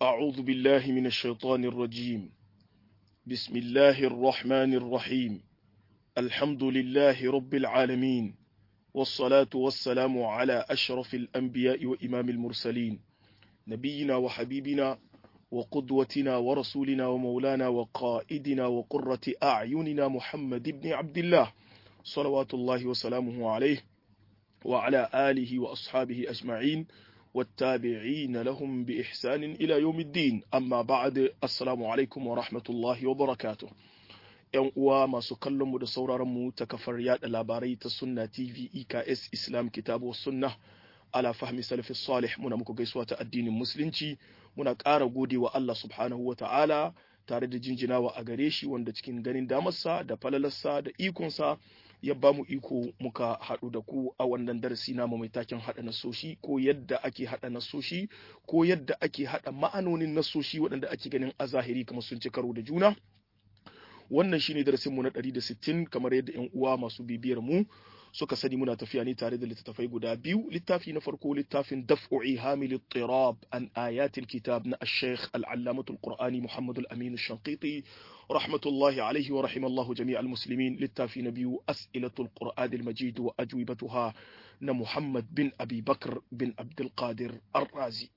أعوذ بالله من الشيطان الرجيم بسم الله الرحمن الرحيم الحمد لله رب العالمين والصلاة والسلام على أشرف الأنبياء وإمام المرسلين نبينا وحبيبنا وقدوتنا ورسولنا ومولانا وقائدنا وقرة أعيننا محمد بن عبد الله صلوات الله وسلامه عليه وعلى آله وأصحابه أجمعين والتابعين لهم بإحسان إلى يوم الدين أما بعد السلام عليكم ورحمة الله وبركاته ‘Yan uwa masu kallonmu da sauraronmu ta kafar yada labarai ta Sunna TV EKS Islam Kitabu Sunna ala fahmi salafi salih muna muku gaisuwa ta addinin Musulunci muna ƙara gode wa Allah subhanahu wa ta'ala tare da jinjinawa a gare shi wanda cikin ganin damarsa da falalarsa da ikonsa ya ba mu iko muka haɗu da ku a wannan darasi namu mai taken haɗa nasoshi ko yadda ake haɗa nasoshi ko yadda ake haɗa ma'anonin nasoshi waɗanda ake ganin a zahiri kamar sun ci karo da juna wannan shine darasin mu na 160 kamar yadda ƴan uwa masu bibiyar mu suka sani muna tafiya ne tare da littattafai guda biyu littafi na farko littafin daf'u ihamil ittirab an ayatil kitab na ash-shaykh al-allamah al-qur'ani muhammad al-amin ash-shanqiti rahmatullahi alayhi wa rahimallahu jami' al-muslimin littafi na biyu as'ilatul qur'an al-majid wa ajwibatuha na muhammad bin abi bakr bin abdul qadir ar-razi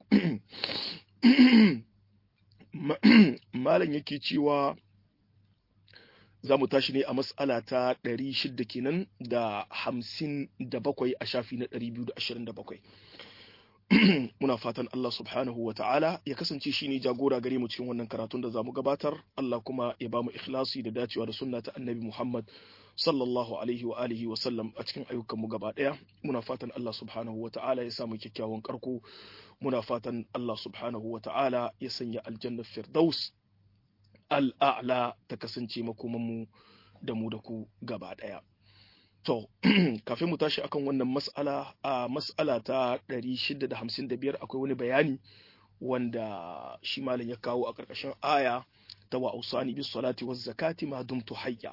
malam yake cewa za mu tashi ne a matsala ta 600 kenan da 57 a shafi na 227 muna fatan Allah subhanahu wa ta'ala ya kasance shi ne jagora gare mu cikin wannan karatun da za mu gabatar Allah kuma ya ba mu ikhlasi da dacewa da sunna ta annabi Muhammad sallallahu alaihi wa alihi wa sallam a cikin ayyukanmu gaba daya muna fatan Allah subhanahu wa ta'ala ya samu kyakkyawan karko muna fatan Allah subhanahu wa ta'ala ya sanya aljanna firdaus al'a'la ta kasance makomanmu da mu da ku gaba ɗaya. To, kafin mu tashi akan wannan mas'ala a mas'ala ta 655 akwai wani bayani wanda shi malam ya kawo a ƙarƙashin aya ta wa ausani bis salati waz zakati ma dumtu hayya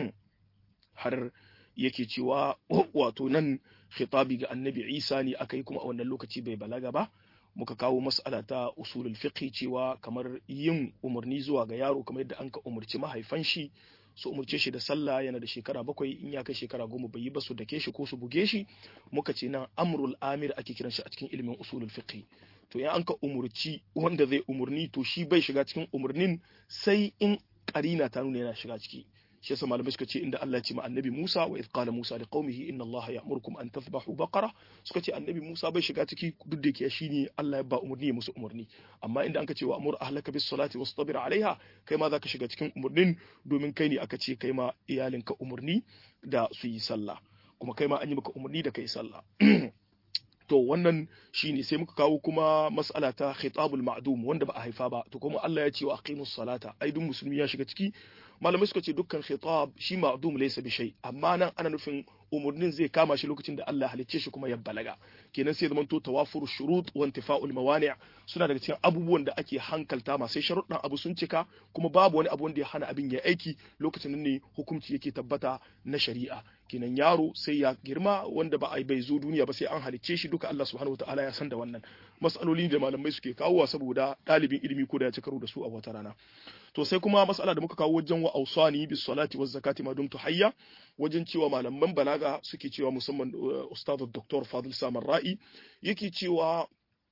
har yake cewa wato nan khitabi ga annabi Isa ne aka yi kuma a wannan lokaci bai balaga ba muka kawo mas'ala ta usulul fiqh cewa kamar yin umarni zuwa ga yaro kamar yadda an ka umarci mahaifan shi su umarce shi da sallah yana da shekara bakwai in ya kai shekara goma bai yi ba su dake shi ko su buge shi muka ce nan amrul amir ake kiran shi a cikin ilimin usulul fiqh to in an ka umurci wanda zai umurni to shi bai shiga cikin umurnin sai in karina ta nuna yana shiga ciki shi yasa malamai suka ce inda Allah ya ce ma annabi Musa wa idh qala Musa liqaumihi inna Allah ya'murukum an tadhbahu baqara suka ce annabi Musa bai shiga ciki duk da yake shine Allah ya ba umurni musu umurni amma inda anka ce wa amur ahlaka bis salati wastabir alaiha kai ma zaka shiga cikin umurnin domin kai ne aka ce kai ma iyalinka umurni da su yi sallah kuma kai ma an yi maka umurni da kai sallah to wannan shine sai muka kawo kuma mas'ala ta khitabul ma'dum wanda ba a haifa ba to kuma Allah ya ce wa aqimus salata ai duk musulmi ya shiga ciki malamai suka ce dukkan khitab shi ma'dum laysa bi shay amma nan ana nufin umurnin zai kama shi lokacin da Allah halicce shi kuma ya balaga kenan sai zaman to tawafur shurut wa intifa'ul mawani' suna daga cikin abubuwan da ake hankalta ma sai sharuɗan abu sun cika kuma babu wani abu wanda ya hana abin ya aiki lokacin nan ne hukunci yake tabbata na shari'a kenan yaro sai ya girma wanda ba a bai zo duniya ba sai an halicce shi duka Allah subhanahu wataala ya san da wannan mas'aloli da malamai suke kawowa saboda ɗalibin ilimi ko da ya ci karo da su a wata rana to sai kuma mas'ala da muka kawo wajen wa ausani bis salati waz zakati ma dumtu hayya wajen cewa malaman balaga suke cewa musamman ustaz dr fadil samar ra'i yake cewa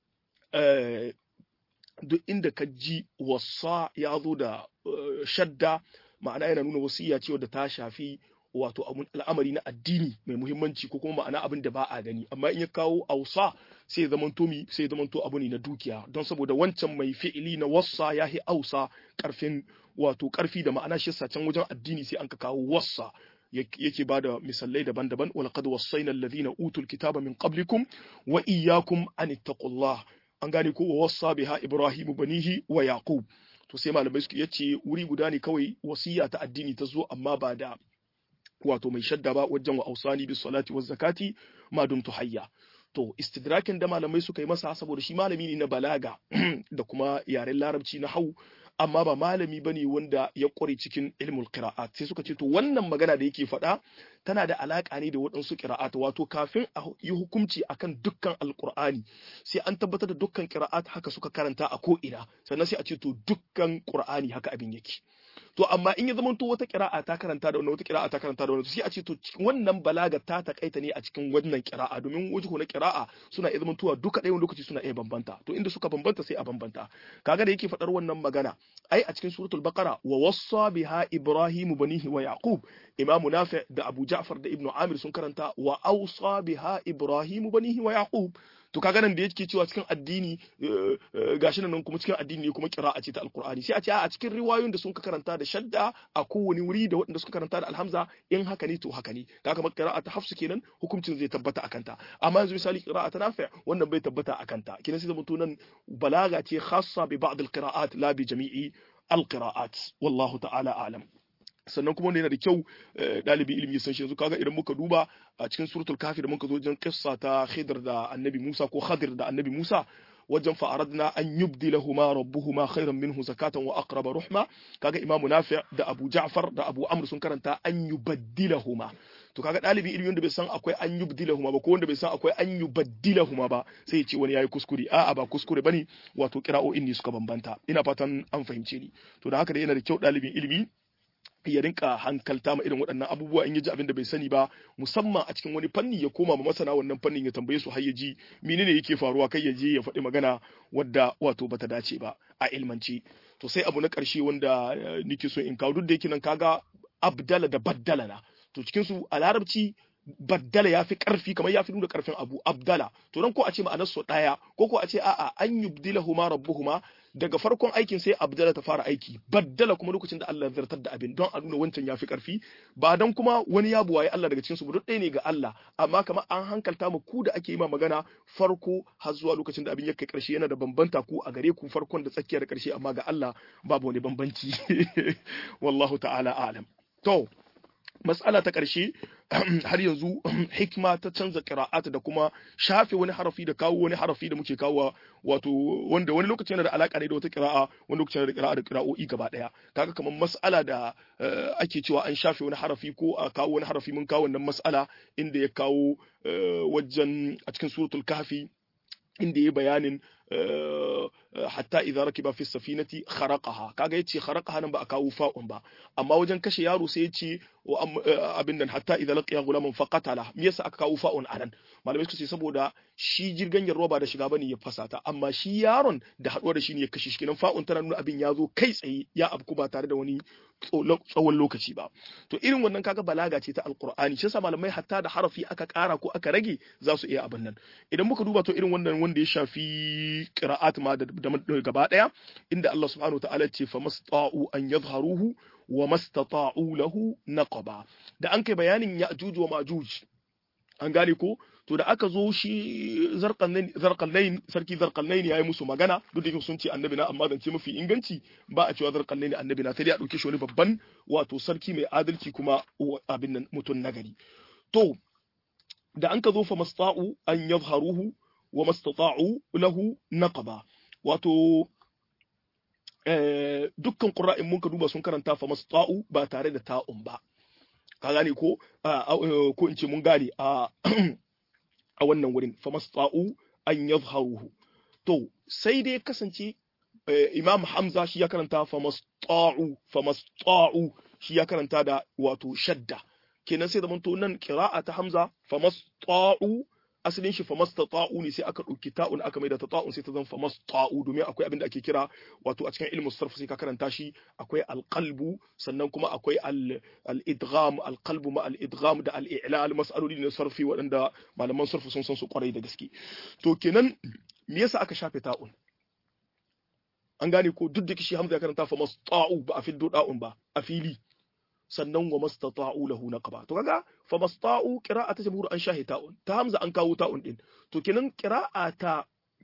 duk inda ka ji wasa ya zo da shadda ma'ana yana nuna wasiya cewa da ta shafi wato al'amari na addini mai muhimmanci ko kuma ma'ana abin da ba a gani amma in ya kawo ausa sai ya zamanto mi sai ya zamanto abu ne na dukiya don saboda wancan mai fi'ili na wassa ya yi ausa karfin wato karfi da ma'ana shi can wajen addini sai an ka kawo wassa yake ba da misalai daban-daban wal qad wassayna alladhina utul kitaba min qablikum wa iyyakum an ittaqullah an gane ko wa wassa biha ibrahimu banihi wa yaqub to sai malamai suke yace wuri guda ne kawai wasiya ta addini ta zo amma ba da wato mai shadda ba wajen wa ausani bis salati waz zakati ma dumtu hayya to istidrakin da malamai suka yi masa saboda shi malami ne na balaga da kuma yaren larabci na hau amma ba malami bane wanda ya kware cikin ilmul qira'at sai suka ce to wannan magana da yake faɗa tana da alaka ne da waɗansu qira'at wato kafin a yi hukunci akan dukkan alqur'ani sai an tabbatar da dukkan qira'at haka suka karanta a ko ina sannan sai a ce to dukkan qur'ani haka abin yake to amma in ya zama to wata kira'a ta karanta da wannan wata kira'a ta karanta da wannan sai a ce to wannan balaga ta takaita ne a cikin wannan kira'a domin wajhu na kira'a suna iya zamantowa duka ɗayan lokaci suna iya bambanta to inda suka bambanta sai a bambanta kaga da yake faɗar wannan magana ai a cikin suratul baqara wa wassa biha ibrahim banihi wa yaqub imam nafi da abu ja'far da ibnu amir sun karanta wa awsa biha ibrahim banihi wa yaqub to kaga nan da yake cewa cikin addini gashi nan kuma cikin addini ne kuma kira'a ce ta alqur'ani sai a ce a cikin riwayoyin da sun ka karanta da shadda a kowane wuri da waɗanda suka karanta da alhamza in haka ne to haka ne kaga kamar kira'a ta hafsu kenan hukuncin zai tabbata akan ta amma yanzu misali kira'a ta nafi wannan bai tabbata akan ta kenan sai zamanto nan balaga ce khassa bi ba'd alqira'at la bi jami'i alqira'at wallahu ta'ala a'lam sannan kuma wanda yana da kyau ɗalibi ilimi ya san shi yanzu kaga idan muka duba a cikin suratul kafi da muka zo wajen kissa ta khidr da annabi musa ko khadir da annabi musa wajen fa'aradna an yubdilahuma rabbuhuma khairan minhu zakatan wa aqraba ruhma kaga imamu nafi da abu ja'far da abu amr sun karanta an yubaddilahuma to kaga ɗalibi ilimi wanda bai san akwai an yubdilahuma ba ko wanda bai san akwai an yubaddilahuma ba sai ya ce wani yayi kuskure a'a ba kuskure bane wato kira'o'in ne suka bambanta ina fatan an fahimce ni to da haka da yana da kyau ɗalibin ilimi ya rinka hankalta ma irin waɗannan abubuwa in ya ji abin da bai sani ba musamman a cikin wani fanni ya koma ma masana wannan fannin ya tambaye su har ya ji menene yake faruwa kai ya je ya faɗi magana wadda wato bata dace ba a ilmanci to sai abu na ƙarshe wanda nake so in kawo duk da yake nan kaga abdala da baddala na to cikin su a larabci baddala ya fi ƙarfi kamar ya fi nuna ƙarfin abu abdala to dan ko a ce ma'anar su ɗaya ko ko a ce a'a an yubdilahuma rabbuhuma daga farkon aikin sai abdala ta fara aiki baddala kuma lokacin da Allah ya zartar da abin don a nuna wancan ya fi ƙarfi ba dan kuma wani ya buwaye Allah daga cikin su duk ɗaya ne ga Allah amma kamar an hankalta mu ku da ake yi ma magana farko har zuwa lokacin da abin ya kai ƙarshe yana da bambanta ku a gare ku farkon da tsakiyar da ƙarshe amma ga Allah babu wani bambanci wallahu ta'ala alam to matsala ta ƙarshe har yanzu hikma ta canza ƙira'at da kuma shafe wani harafi da kawo wani harafi da muke kawo wato wanda wani lokaci yana da alaƙa ne da wata ƙira'a wani lokaci yana da ƙira'a da ƙira'o'i gaba ɗaya kaga kamar mas'ala da ake cewa an shafe wani harafi ko a kawo wani harafi mun kawo wannan mas'ala inda ya kawo wajen a cikin suratul kahfi inda ya bayanin hatta idza rakiba fi safinati kharaqaha kaga yace kharaqaha nan ba a kawo fa'un ba amma wajen kashe yaro sai yace abin nan hatta idza laqiya gulaman faqatala me yasa aka kawo fa'un anan malamai suka ce saboda shi jirgin yarwa ba da shiga bane ya fasata amma shi yaron da haɗuwa da shi ne ya kashe shi kenan fa'un tana nuna abin ya zo kai tsaye ya abku ba tare da wani tsawon lokaci ba to irin wannan kaga balaga ce ta alqur'ani shi yasa malamai hatta da harafi aka ƙara ko aka rage za su iya abin nan idan muka duba to irin wannan wanda ya shafi qira'at ma da gaba daya inda Allah subhanahu wataala ce fa masta'u an yadhharuhu wa mastata'u lahu naqaba da an kai bayanin ya'juj wa majuj an gane ko to da aka zo shi zarqallain sarki zarqallain yayi musu magana duk da sun ce annabi na amma zance mafi inganci ba a cewa zarqallain annabi na sai dai a dauke shi wani babban wato sarki mai adalci kuma abin nan mutun nagari to da an ka zo fa masta'u an yadhharuhu wa mastata'u lahu naqaba wato dukkan qurra'in mun ka duba sun karanta fa masta'u ba tare da ta'un ba ka gane ko ko in ce mun gane a a wannan wurin fa masta'u an yadhharuhu to sai dai kasance imam hamza shi ya karanta fa masta'u fa masta'u shi ya karanta da wato shadda kenan sai zamanto nan qira'a ta hamza fa masta'u asalin shi famastata'u ne sai aka ɗauki ta'un aka mai da ta ta'un sai ta zama famasta'u domin akwai abin da ake kira wato a cikin ilmu sarf sai ka karanta shi akwai alqalbu sannan kuma akwai al-idgham alqalbu ma al-idgham da al-i'lal mas'aloli na sarfi waɗanda malaman sarfu sun san su kwarai da gaske to kenan me yasa aka shafe ta'un an gane ko duk da kishi hamza ya karanta famasta'u ba a fiddo da'un ba a fili sannan wa mastata'u lahu naqaba to kaga fa masta'u qira'ata jamhur an shahi ta'un ta hamza an kawo ta'un din to kenan qira'ata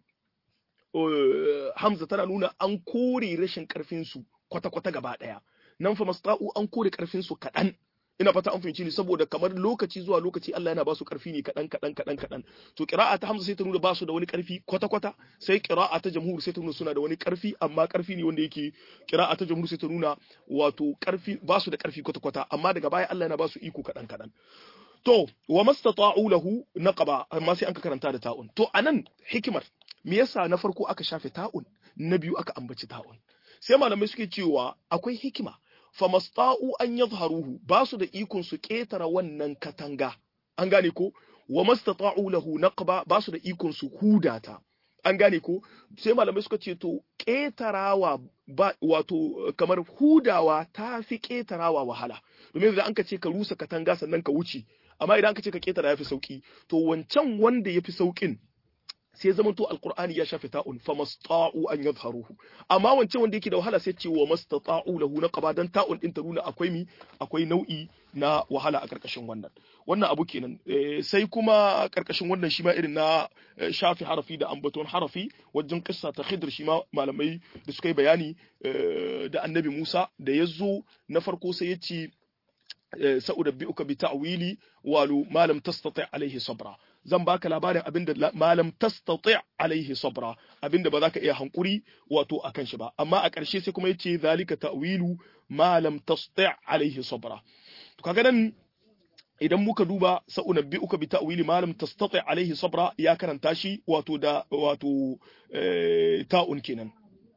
hamza tana nuna an kore rashin karfin su kwata kwata gaba daya nan fa masta'u an kore karfin su kadan ina fata an fahimci ni saboda kamar lokaci zuwa lokaci Allah yana ba su karfi ne kadan kadan kadan kadan to qira'a ta Hamza sai ta nuna ba su da wani karfi kwata kwata sai qira'a ta jamhur sai ta nuna suna da wani karfi amma karfi ne wanda yake qira'a ta jamhur sai ta nuna wato karfi ba su da karfi kwata kwata amma daga baya Allah yana ba su iko kadan kadan to wa mastata'u lahu naqaba amma sai an ka karanta da ta'un to anan hikimar me yasa na farko aka shafe ta'un na biyu aka ambaci ta'un sai malamai suke cewa akwai hikima famasta'u an yadhharuhu ba su da ikon su ketara wannan katanga an gane ko wa mastata'u lahu naqba ba su da ikon su hudata an gane ko sai malamai suka ce to ketarawa ba wato kamar hudawa ta fi ketarawa wahala domin idan an ka ce ka rusa katanga sannan ka wuce amma idan ka ce ka ketara yafi sauki to wancan wanda yafi saukin sai zaman to alqur'ani ya shafe ta'un famasta'u an yadhharuhu amma wancan wanda yake da wahala sai ce wa mastata'u lahu naqaba dan ta'un din ta nuna akwai mi akwai nau'i na wahala a karkashin wannan wannan abu kenan sai kuma karkashin wannan shi ma irin na shafi harafi da ambaton harafi wajen kissa ta khidr shi ma malamai da suka yi bayani da annabi Musa da ya zo na farko sai ya ce sa'udabbi'uka bi ta'wili walu malam tastati alaihi sabra zan baka labarin abinda malam tastati alaihi sabra abinda ba za ka iya hankuri wato akan shi ba amma a ƙarshe sai kuma yace zalika ta'wilu malam tastati alaihi sabra to kaga nan idan muka duba sa'unabbi'uka bi ta'wili malam tastati alaihi sabra ya karanta shi wato da wato ta'un kenan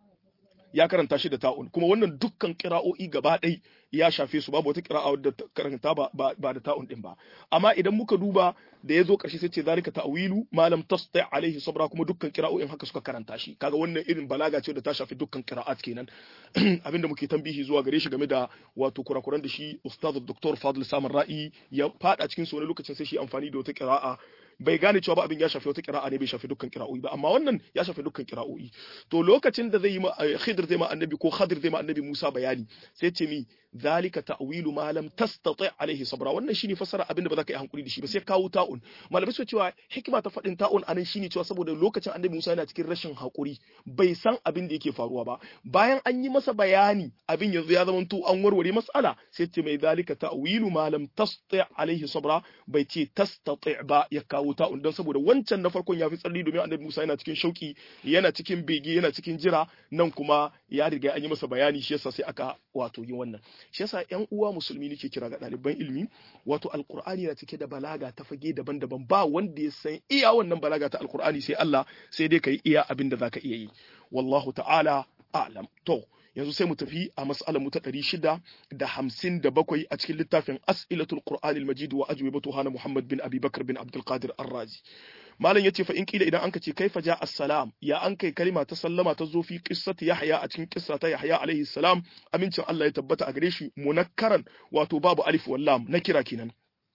ya karanta shi da ta'un kuma wannan dukkan kira'o'i gaba ɗai ya shafe su babu wata kira'a wadda karanta ba, ba, da ta'un din ba amma idan muka duba da ya zo ƙarshe sai ce zalika ta'wilu malam tasti alaihi sabra kuma dukkan kira'o'in haka suka karanta shi kaga wannan irin balaga ce da ta shafi dukkan kira'at kenan abinda muke tambihi zuwa gare shi game da wato kurakuran da shi ustaz dr fadl samun ra'i ya fada cikin su wani lokacin sai shi amfani da wata kira'a bai gane cewa ba abin ya shafi wata kira'a ne bai shafi dukkan kira'o'i ba amma wannan ya shafi dukkan kira'o'i to lokacin da zai yi Khidir zai ma annabi ko Khadir zai ma annabi Musa bayani sai ce mi zalika ta'wilu ma lam tastati alaihi sabra wannan shine fasara abin da ba za ka yi hankuri da shi ba sai kawo ta'un malamai suka cewa hikima ta faɗin ta'un anan shine cewa saboda lokacin annabi Musa yana cikin rashin hakuri bai san abin da yake faruwa ba bayan an yi masa bayani abin yanzu ya zama to an warware mas'ala sai ce mai zalika ta'wilu ma lam tastati alaihi sabra bai ce tastati ba ya kawo ta'un don saboda wancan na farkon ya fi tsarni domin annabi Musa yana cikin shauki yana cikin bege yana cikin jira nan kuma ya riga an yi masa bayani shi yasa sai aka wato yi wannan shi yasa ƴan uwa musulmi nake kira ga ɗaliban ilimi wato alqur'ani yana cike da balaga ta fage daban-daban ba wanda ya san iya wannan balaga ta alqur'ani sai Allah sai dai kai iya abin da zaka iya yi wallahu ta'ala a'lam to yanzu sai mu tafi a mas'alar mu ta ɗari shida da hamsin da bakwai a cikin littafin as'ilatul qur'an al-majid wa ajwibatu hana muhammad bin abi bakr bin abdul qadir ar-razi malam yace fa in kila idan anka ce kaifa ja assalam ya an kai kalima ta sallama ta zo fi qissati yahya a cikin qissa ta yahya alaihi salam amincin Allah ya tabbata a gare shi munakkaran wato babu alif wal lam na kira kenan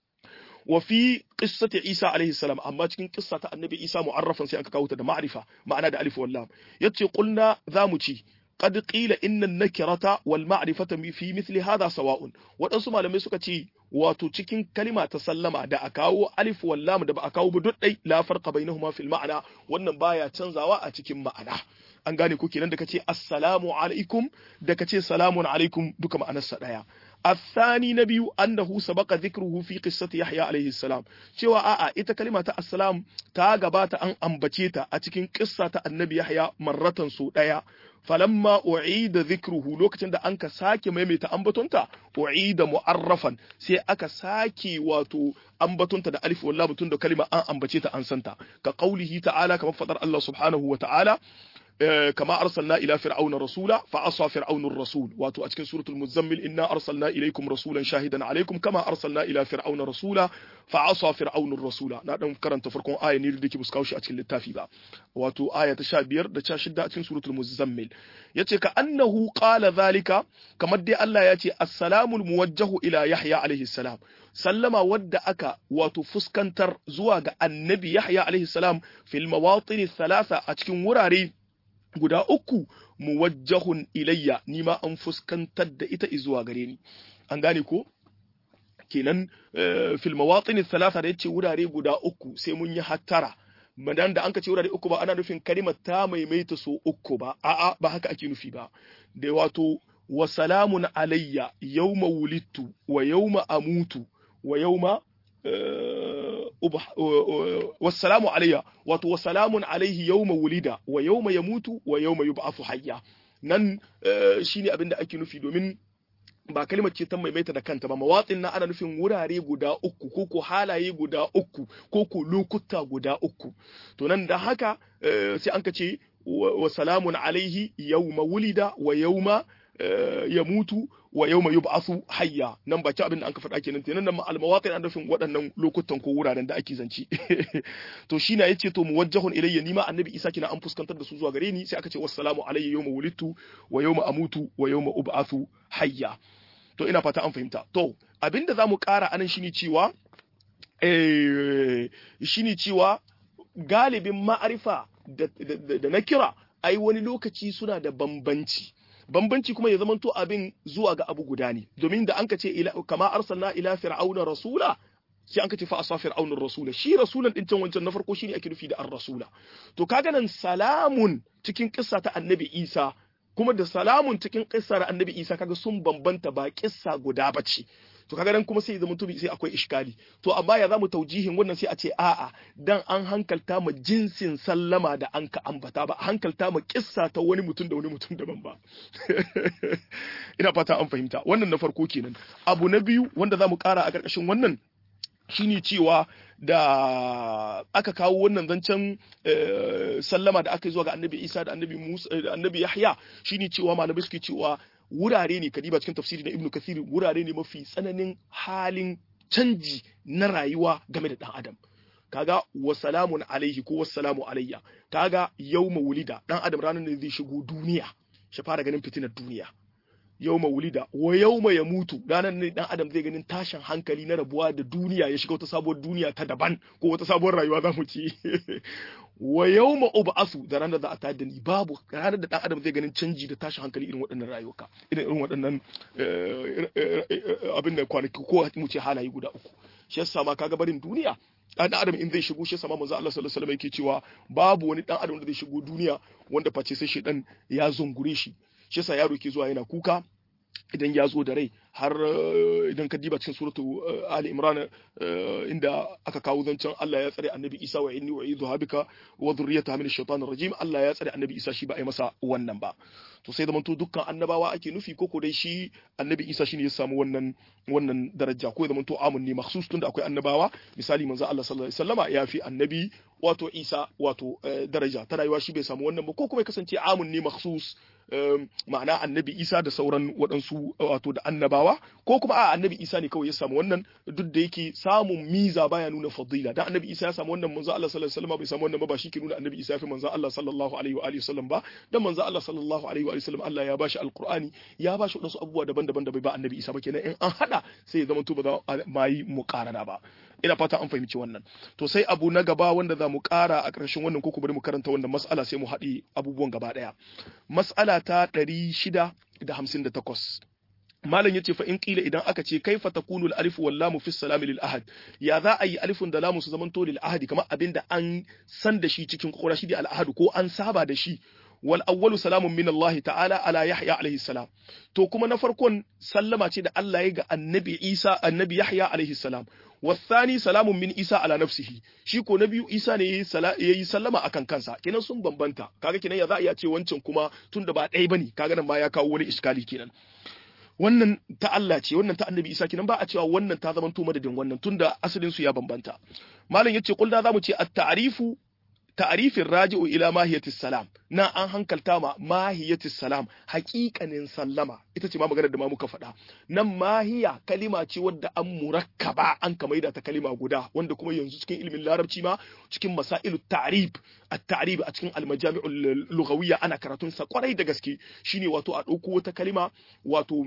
wa fi qissati Isa alaihi salam amma cikin qissa ta annabi Isa mu'arrafan sai aka kawo ta da ma'rifa ma'ana da alif wal lam yace qulna zamu ci قد قيل إن النكرة والمعرفة في مثل هذا سواء waɗansu malamai suka ce wato cikin kalima ta sallama da a kawo alif wallam da ba a kawo ba dai la farqa bainahuma fil ma'ana wannan baya canzawa a cikin ma'ana an gane ko kenan da kace assalamu alaikum da kace salamun alaikum duka ma'anarsa daya الثاني نبي أنه سبق ذكره في قصة يحيى عليه السلام cewa a'a ita kalima ta assalam ta gabata an ambace ta a cikin kissa ta annabi Yahya marratan su daya falamma u'ida dhikruhu lokacin da anka sake maimaita ambatonta u'ida mu'arrafan sai aka sake wato ambatonta da alif wallahi mutun da kalima an ambace ta an santa ka qaulihi ta'ala kamar fadar Allah subhanahu wa ta'ala كما أرسلنا إلى فرعون رسولا فعصى فرعون الرسول واتو أتكن سورة المزمل إنا أرسلنا إليكم رسولا شاهدا عليكم كما أرسلنا إلى فرعون رسولا فعصى فرعون الرسول نادم كرنت فرقون آية نير ديكي بسكاوشي أتكن للتافي با واتو آية تشابير دا تشاشد أتكن سورة المزمل يتي كأنه قال ذلك كما دي الله يتي السلام الموجه إلى يحيى عليه السلام sallama wadda aka wato fuskantar zuwa ga annabi Yahya alaihi salam fil mawatin thalatha a cikin wurare guda uku muwajjahun ilayya ni ma an fuskantar da ita zuwa gare ni an gane ko kenan fil mawatin thalatha da yace wurare guda uku sai mun yi hattara madan da an ka ce wurare uku ba ana nufin kalimar ta maimaita so uku ba a'a ba haka ake nufi ba da wato wa salamun alayya yawma wulidtu wa yawma amutu wa yawma wassalamu alayya wato wasalamun alaihi yawma wulida wa yawma yamutu wa yawma yub'athu hayya nan shine abin da ake nufi domin ba kalmar ce ta maimaita da kanta ba mawatsin na ana nufin wurare guda uku ko ko halaye guda uku ko ko lokuta guda uku to nan da haka sai an ka ce wa salamun alaihi yawma wulida wa yawma ya mutu wa yau mai yub'athu hayya nan baki abin da an ka faɗa kenan kenan nan al-mawatin an nufin waɗannan lokutan ko wuraren da ake zanci to shi na yace to muwajjahun ilayya nima annabi isa kina an fuskantar da su zuwa gare ni sai aka ce wassalamu alayya yawma wulidtu wa yawma amutu wa yawma ub'athu hayya to ina fata an fahimta to abinda zamu ƙara anan shine cewa eh shine cewa galibin ma'arifa da na kira ai wani lokaci suna da bambanci bambanci kuma ya zamanto abin zuwa ga abu guda ne domin da an ka ce kama arsalna ila fir'auna rasula sai an ka ce fa asa fir'auna rasula shi rasulan din can wancan na farko shine ake nufi da ar-rasula to kaga nan salamun cikin kissa ta annabi Isa kuma da salamun cikin kissar annabi Isa kaga sun bambanta ba kissa guda bace to kaga nan kuma sai zama tubi sai akwai iskali to amma ya zamu taujihin wannan sai a ce a'a dan an hankalta ma jinsin sallama da an ka ambata ba hankalta ma kissa ta wani mutum da wani mutum daban ba ina fata an fahimta wannan na farko kenan abu na biyu wanda zamu kara a karkashin wannan shine cewa da aka kawo wannan zancen sallama da aka yi zuwa ga annabi isa da annabi musa da annabi yahya shine cewa malamai suke cewa wurare ne kadiba cikin tafsiri na ibnu kathir wurare ne mafi tsananin halin canji na rayuwa game da dan adam kaga wa salamun alaihi ko wassalamu alayya kaga yawma wulida dan adam ranar ne zai shigo duniya shi fara ganin fitinar duniya yawma wulida wa yawma ya mutu ranar ne dan adam zai ganin tashin hankali na rabuwa da duniya ya shiga wata sabuwar duniya ta daban ko wata sabuwar rayuwa za mu ci wa yawma ub'asu da ranar da a tayar da ni babu ranar da dan adam zai ganin canji da tashin hankali irin waɗannan rayuka irin irin waɗannan abin da kwanaki ko mu ce halaye guda uku shi yasa ma kaga barin duniya dan adam in zai shigo shi sama manzo Allah sallallahu alaihi wasallam yake cewa babu wani dan adam da zai shigo duniya wanda face sai shi dan ya zungure shi shi yasa yaro ke zuwa yana kuka idan ya zo da rai har idan ka diba cikin suratu Ali Imran inda aka kawo zancen Allah ya tsare Annabi Isa wa inni u'idhu bika wa dhurriyyataha min ash-shaytanir rajim Allah ya tsare Annabi Isa shi ba a yi masa wannan ba to sai zamanto dukkan annabawa ake nufi ko dai shi Annabi Isa shine ya samu wannan wannan daraja ko zamanto amun ne makhsus tunda akwai annabawa misali manzo Allah sallallahu alaihi wasallama ya fi Annabi wato Isa wato daraja ta rayuwa shi bai samu wannan ba ko kuma ya kasance amun ne makhsus ma'ana annabi isa da sauran waɗansu wato da annabawa ko kuma a annabi isa ne kawai ya samu wannan duk da yake samun miza baya nuna fadila dan annabi isa ya samu wannan manzo Allah sallallahu alaihi wasallam bai samu wannan ba ba shi ke nuna annabi isa ya fi manzo Allah sallallahu alaihi wa alihi wasallam ba dan manzo Allah sallallahu alaihi wa alihi wasallam Allah ya bashi alqur'ani ya bashi wadansu abubuwa daban-daban da bai ba annabi isa ba kenan in an hada sai ya zama to ba za ma yi muqarana ba ina fata an fahimci wannan to sai abu na gaba wanda za mu ƙara a ƙarshen wannan ko bari mu karanta wannan mas'ala sai mu haɗi abubuwan gaba ɗaya mas'ala ta ɗari shida da hamsin da takwas malam yace fa in qila idan aka ce kaifa takunu al alif wal lam fi salam lil ahad ya za a yi alifun da lamu su zamanto lil ahadi kamar abinda an san da shi cikin kokora shi da al ahad ko an saba da shi wal awwalu salamun min Allah ta'ala ala Yahya alaihi salam to kuma na farkon sallama ce da Allah ya ga annabi Isa annabi Yahya alaihi salam wasani salamun min Isa ala nafsihi shi ko na biyu Isa ne yayi sallama akan kansa kenan sun bambanta kaga kenan ya za a iya ce wancan kuma tunda ba ɗaya bane kaga nan ma ya kawo wani iskali kenan wannan ta Allah ce wannan ta annabi Isa kenan ba a cewa wannan ta zama to madadin wannan tunda asalin su ya bambanta malam yace kulda zamu ce at-ta'rifu ta'rifin raji'u ila mahiyatis salam na an hankalta ma mahiyatis salam haƙiƙanin sallama ita ce ma maganar da ma muka faɗa nan mahiya kalima ce wadda an murakkaba an kamaida ta kalima guda wanda kuma yanzu cikin ilimin larabci ma cikin masailu ta'rib at-ta'rib a cikin al-majami'ul lughawiyya ana karatun sa kwarai da gaske shine wato a ɗauko wata kalima wato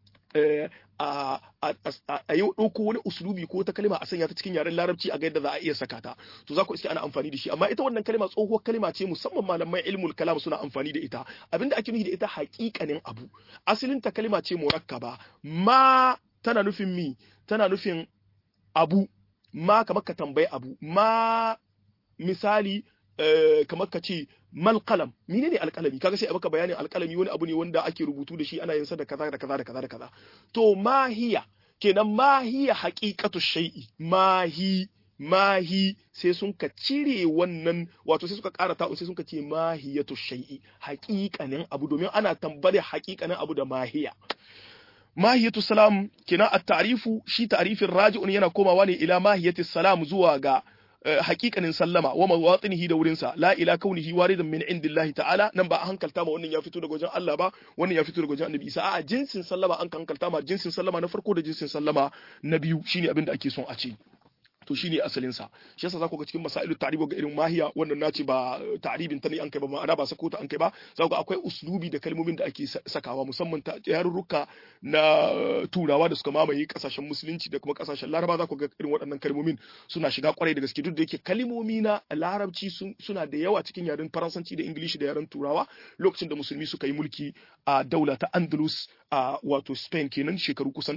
a yi ɗauko wani usulubi ko ta kalima a sanya ta cikin yaren larabci a ga yadda za a iya saka ta to za ku iske ana amfani da shi amma ita wannan kalima tsohuwar kalima ce musamman malamai ilmul kalam suna amfani da ita abinda ake nufi da ita haƙiƙanin abu asalin ta kalima ce murakkaba ma tana nufin mi tana nufin abu ma kamar ka tambayi abu ma misali kamar ka ce mal qalam menene alqalami kaga sai a baka bayanin alqalami wani abu ne wanda ake rubutu da shi ana yin sa da kaza da kaza da kaza da kaza to mahiya kenan mahiya haqiqatu shay'i mahi mahi sai sun ka cire wannan wato sai suka ƙara ta'u sai sun ka ce mahiyatu shay'i haƙiƙanin abu domin ana tambare haƙiƙanin abu da mahiya mahiyatu salam kenan at-ta'rifu shi ta'rifin raji'un yana komawa ne ila mahiyatu salam zuwa ga hakikanin sallama wa mawatinihi da wurinsa la ila kaunihi waridan min indillahi ta'ala nan ba a hankalta ma wannan ya fito daga wajen Allah ba wannan ya fito daga wajen Annabi Isa a jinsin sallama an hankalta ma jinsin sallama na farko da jinsin sallama na biyu shine abin da ake son a ce to shine asalin sa shi yasa zaku ga cikin masailu ta'ribu ga irin mahiya wannan nace ba ta'ribin ta ne an kai ba ma'ana ba sako ta an kai ba zaku ga akwai uslubi da kalmomin da ake sakawa musamman ta yarurruka na turawa da suka mamaye kasashen musulunci da kuma kasashen laraba zaku ga irin waɗannan kalmomin suna shiga kwarai da gaske duk da yake kalmomi na larabci suna da yawa cikin yaren faransanci da ingilishi da yaren turawa lokacin da musulmi suka yi mulki a daula ta andalus a wato spain kenan shekaru kusan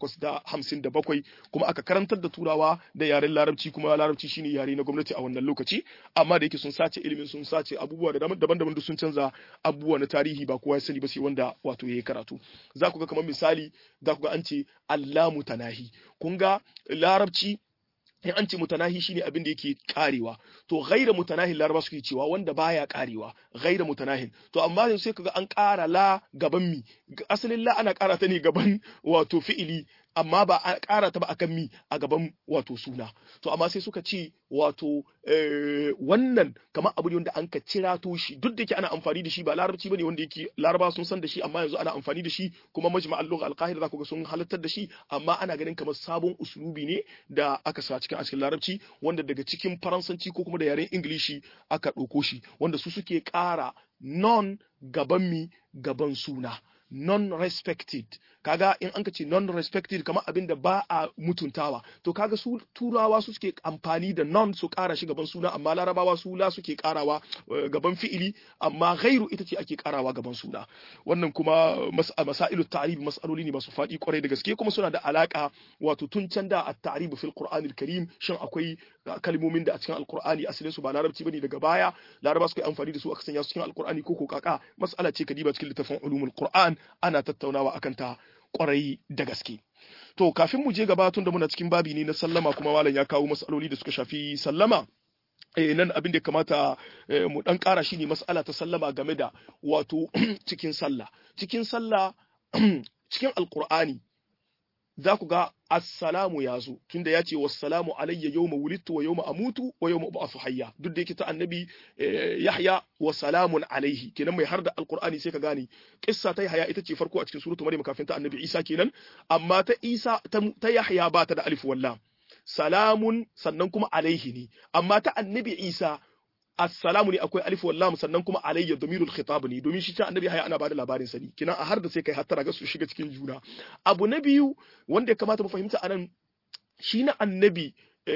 857 kuma aka karantar da turawa da yaren larabci kuma larabci shine yare na gwamnati a wannan lokaci amma da yake sun sace ilimin sun sace abubuwa da daban-daban da sun canza abubuwa na tarihi ba kowa ya sani ba sai wanda wato yayi karatu za ku ga kamar misali za ku ga an ce allamu tanahi kun ga larabci in an ce mutanahi shine abin da yake karewa to ghaira mutanahin laraba suke cewa wanda baya karewa ghaira mutanahin to amma yanzu sai kaga an kara la gaban mi asalin la ana kara ta ne gaban wato fi'ili amma ba a kara ta ba akan mi a gaban wato suna to amma sai suka ce wato wannan kamar abu ne wanda an ka cira to shi duk da yake ana amfani da shi ba larabci bane wanda yake laraba sun san da shi amma yanzu ana amfani da shi kuma majma'al lugha al-qahira za ku ga sun halartar da shi amma ana ganin kamar sabon uslubi ne da aka sa cikin cikin larabci wanda daga cikin faransanci ko kuma da yaren ingilishi aka ɗauko shi wanda su suke ƙara non gaban mi gaban suna non-respected kaga in an ka ce non-respected kamar abin da ba a mutuntawa to kaga su turawa su suke amfani da non su kara shi gaban suna amma larabawa su la suke karawa gaban fi'ili amma ghairu ita ce ake karawa gaban suna wannan kuma masailu ta'rib mas'aloli ne masu faɗi kwarai da gaske kuma suna da alaka wato tun can da at-ta'rib fil qur'anil karim shin akwai kalmomin da a cikin alqur'ani asalin su ba larabci bane daga baya laraba suka amfani da su aka sanya su cikin alqur'ani ko ko kaka mas'ala ce kadiba cikin littafin ulumul qur'an ana tattaunawa akan ta kwarai da gaske. To kafin mu je gaba tun da muna cikin babi ne na sallama kuma malam ya kawo matsaloli da suka shafi sallama. Eh, nan abin da ya kamata eh, mu dan ƙara shi ne mas'ala ta sallama game da wato cikin sallah. Cikin sallah cikin alkur'ani za ku ga assalamu ya zo tunda ya ce wassalamu alayya yawma wulidtu wa yawma amutu wa yawma ub'athu hayya duk da yake ta annabi yahya wa salamun alaihi kenan mai har da alqur'ani sai ka gane kissa ta yahya ita ce farko a cikin suratu maryam kafin ta annabi isa kenan amma ta isa ta yahya ba ta da alif wallam salamun sannan kuma alaihi ne amma ta annabi isa assalamu ne akwai alif wallam sannan kuma alayya damirul khitab ne domin shi ta annabi haya ana bada labarin sa ne kina a har da sai kai hattara ga su shiga cikin juna abu na biyu wanda ya kamata mu fahimta anan shi na annabi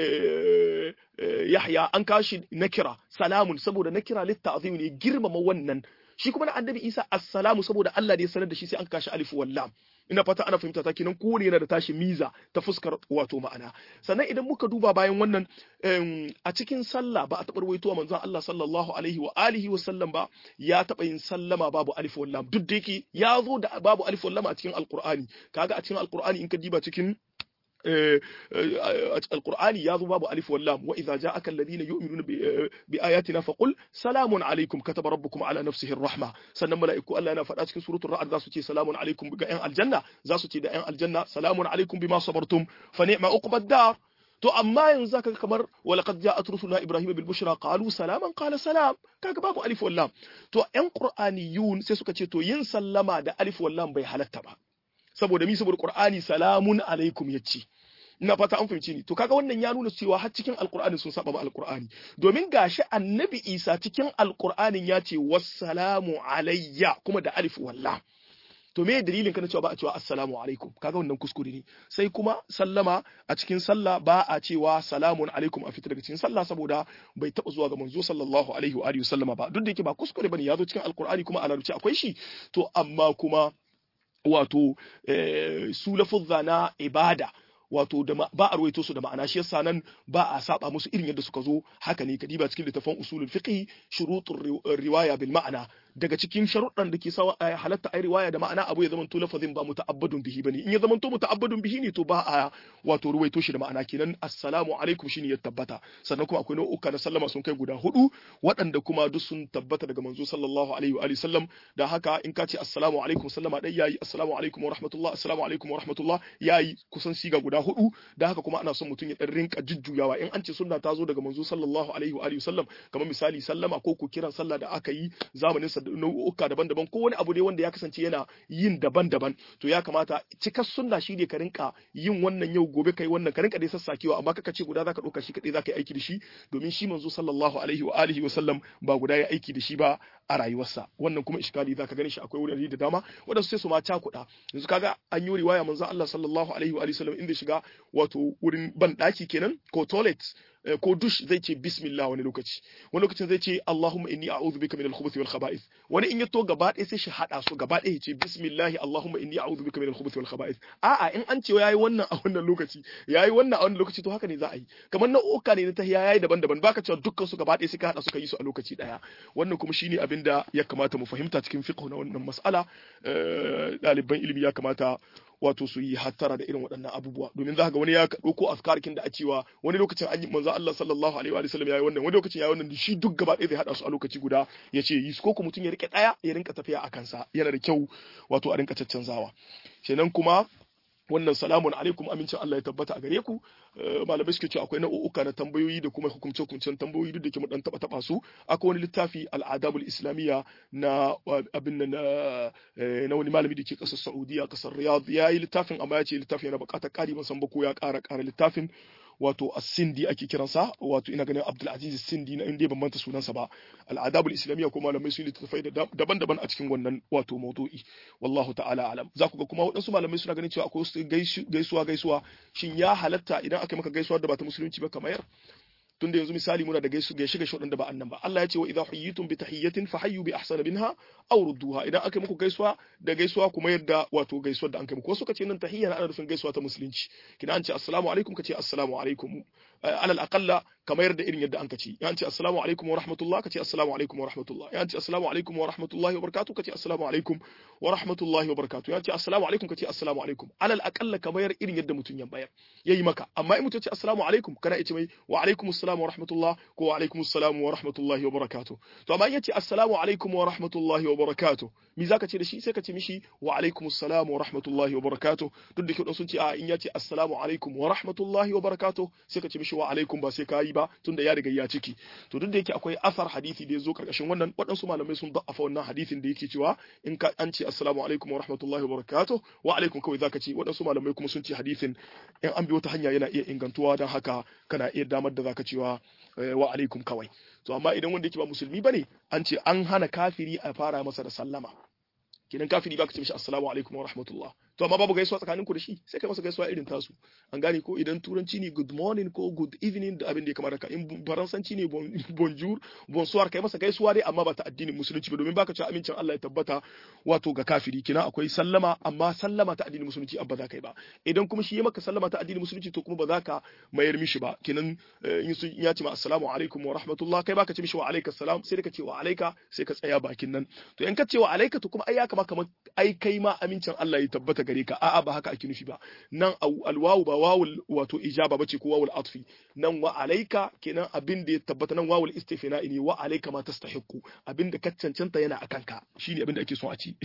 Yahya an kashi nakira salamun saboda nakira litta'zim ne girmama wannan shi kuma na annabi Isa assalamu saboda Allah ne ya sanar da shi sai an kashi alif wallam ina fata ana fahimta ta kenan kowane yana da tashi miza ta fuskar wato ma'ana sannan idan muka duba bayan wannan a cikin sallah ba a taɓa rawaitowa manzon Allah sallallahu alaihi wa alihi wa sallam ba ya taɓa yin sallama babu alif wallam duk da yake ya zo da babu alif wallam a cikin alqur'ani kaga a cikin alqur'ani in ka diba cikin القرآن يا باب ألف واللام وإذا جاءك الذين يؤمنون بآياتنا فقل سلام عليكم كتب ربكم على نفسه الرحمة سنن ملائكة الله أنا فرأت في سورة الرعد ذا سوتي سلام عليكم بقى الجنة ذا سوتي دا الجنة سلام عليكم بما صبرتم فنعم عقبى الدار to amma yanzu zaka kamar walaqad ja'at rusuluna ibrahima bil bushra qalu salaman qala salam kaga babu alif wallam to yan qur'aniyun sai suka ce to yin sallama da alif wallam bai halatta ba saboda mi saboda qur'ani salamun alaikum yace ina fata an fahimci ni to kaga wannan ya nuna cewa har cikin alqur'ani sun saba ma alqur'ani domin gashi annabi isa cikin alqur'anin ya ce wassalamu alayya kuma da alif wallam to me dalilin kana cewa ba a cewa assalamu alaikum kaga wannan kuskure ne sai kuma sallama a cikin sallah ba a cewa salamun alaikum a fita daga cikin sallah saboda bai taba zuwa ga manzo sallallahu alaihi wa alihi sallama ba duk da yake ba kuskure bane ya zo cikin alqur'ani kuma a larabci akwai shi to amma kuma wato su lafuzza na ibada wato da ba a ruwaito su da ma'ana shi yasa nan ba a saba musu irin yadda suka zo haka ne kadiba cikin littafin usulul fiqh shurutur riwaya bil ma'ana daga cikin sharuɗan da ke sawa a halatta ai riwaya da ma'ana abu ya zama to lafazin ba muta'abbadun bihi bane in ya zama to muta'abbadun bihi ne to ba a wato ruwaito shi da ma'ana kenan assalamu alaikum shine ya tabbata sannan kuma akwai nau'uka na sallama sun kai guda hudu waɗanda kuma duk sun tabbata daga manzo sallallahu alaihi wa alihi sallam da haka in ka ce assalamu alaikum sallama dai yayi assalamu alaikum wa rahmatullah assalamu alaikum wa rahmatullah yayi kusan siga guda hudu da haka kuma ana son mutum ya dan rinka jujjuyawa in an ce sunna ta zo daga manzo sallallahu alaihi wa alihi sallam kamar misali sallama ko ku kiran sallah da aka yi zamanin sa nau'uka daban-daban ko wani abu ne wanda ya kasance yana yin daban-daban to ya kamata cikar sunna shi ne ka rinka yin wannan yau gobe kai wannan ka rinka dai sassakewa amma kaka ce guda zaka dauka shi kadai zaka yi aiki da shi domin shi manzo sallallahu alaihi wa alihi wa sallam ba guda ya aiki da shi ba a rayuwarsa wannan kuma iskali zaka gani shi akwai wurare da dama wadansu sai su ma cakuɗa yanzu kaga an yi riwaya manzo Allah sallallahu alaihi wa alihi wa sallam inda shiga wato wurin ban daki kenan ko toilet ko dush zai ce bismillah wani lokaci wani lokacin zai ce Allahumma inni a'udhu bika min al-khubuthi wal khaba'ith wani in ya to gaba ɗaya sai shi hada su gaba ɗaya ya ce bismillah Allahumma inni a'udhu bika min al-khubuthi wal khaba'ith a'a in an ce yayi wannan a wannan lokaci yayi wannan a wannan lokaci to haka ne za a yi kamar nau'uka ne na tahiya yayi daban-daban baka cewa dukkan su gaba ɗaya sai ka hada su ka yi su a lokaci ɗaya wannan kuma shine abin da ya kamata mu fahimta cikin fiqh na wannan mas'ala ɗaliban ilimi ya kamata wato su yi hattara da irin waɗannan abubuwa domin za ga wani ya ɗauko azkarkin da a cewa wani lokacin an yi manzo Allah sallallahu alaihi wa sallam yayi wannan wani lokacin yayi wannan shi duk gaba ɗaya zai hada su a lokaci guda ya ce yi ko kuma mutum ya rike ɗaya ya rinka tafiya a kansa yana da kyau wato a rinka caccanzawa kenan kuma wannan salamun alaikum amincin Allah ya tabbata a gare ku malamai suke cewa akwai nau'uka na tambayoyi da kuma hukumce hukumcen tambayoyi duk da ke mu dan taba taba su akwai wani littafi al-adabul islamiyya na abin na na wani malami da ke kasar Saudiya kasar Riyadh yayi littafin amma ya ce littafin yana bukatar kari ban san ba ko ya kara kara littafin wato as-sindi ake kiransa wato ina ganin Abdul Aziz Sindi na inda ban manta sunansa ba al-adabul islamiyya ko malamai sun littafai daban-daban a cikin wannan wato maudu'i wallahu ta'ala alam za ku ga kuma waɗansu malamai suna ganin cewa akwai wasu gaisuwa gaisuwa shin ya halatta idan aka maka gaisuwa da ba ta musulunci ba kamar tunda yanzu misali muna da gaisu gaishe gaishe waɗanda ba annan ba Allah ya ce wa idza huyitum bi tahiyyatin fahayyu bi ahsana minha aw rudduha idan aka muku gaisuwa da gaisuwa kuma yadda wato gaisuwar da an kai muku wasu kace nan tahiyya ana nufin gaisuwa ta musulunci kina an ce assalamu alaikum kace assalamu alaikum alal aqalla kamar da irin yadda an kace ya ce assalamu alaikum wa rahmatullah kace assalamu alaikum wa rahmatullah ya ce assalamu alaikum wa rahmatullahi wa barakatuh kace assalamu alaikum wa rahmatullahi wa barakatuh ya ce assalamu alaikum kace assalamu alaikum alal aqalla kamar irin yadda mutun ya bayar yayi maka amma in mutun ce assalamu alaikum kana ce mai wa alaikum assalam wa rahmatullah ko wa alaikum assalam wa rahmatullahi wa barakatuh to amma in yace assalamu alaikum wa rahmatullahi wa barakatuh me zaka ce da shi sai ka ce mishi wa alaikum assalam wa rahmatullahi wa barakatuh duk da kyau sun ce a in yace assalamu alaikum wa rahmatullahi wa barakatuh sai ka ce mishi wa alaikum ba sai ka yi ba tunda ya riga ya ciki to duk da yake akwai asar hadisi da ya zo karkashin wannan waɗansu malamai sun da'afa wannan hadisin da yake cewa in ka an ce assalamu alaikum wa rahmatullahi wa barakatuh wa alaikum kawai zaka ce waɗansu malamai kuma sun ce hadisin in an bi wata hanya yana iya ingantuwa don haka kana iya damar da zaka cewa wa alaikum kawai to amma idan wanda yake ba musulmi bane an ce an hana kafiri a fara masa da sallama kinan kafiri baka ce mishi assalamu alaikum wa rahmatullah to amma babu gaisuwa tsakanin ku da shi sai kai masa gaisuwa irin tasu an gane ko idan turanci ne good morning ko good evening da abin da ya kamata ka in faransanci ne bonjour bonsoir kai masa gaisuwa dai amma ba ta addinin musulunci ba domin baka ci amincin Allah ya tabbata wato ga kafiri kina akwai sallama amma sallama ta addinin musulunci abba za kai ba idan kuma shi ya maka sallama ta addinin musulunci to kuma ba za ka mayar mishi ba kinan in sun ya ce ma assalamu alaikum wa rahmatullah kai baka ce mishi wa alaikas salam sai ka ce wa alaika sai ka tsaya bakin nan to in ka ce wa alaika to kuma ai ya kama kamar ai kai ma amincin Allah ya tabbata gare ka a'a ba haka ake nufi ba nan alwawu ba wawul wato ijaba bace ko wawul atfi nan wa alaika kenan abin da ya tabbata nan wawul istifina ne wa alaika ma tastahiqu abin da ka cancanta yana akan ka shine abin da ake so a ci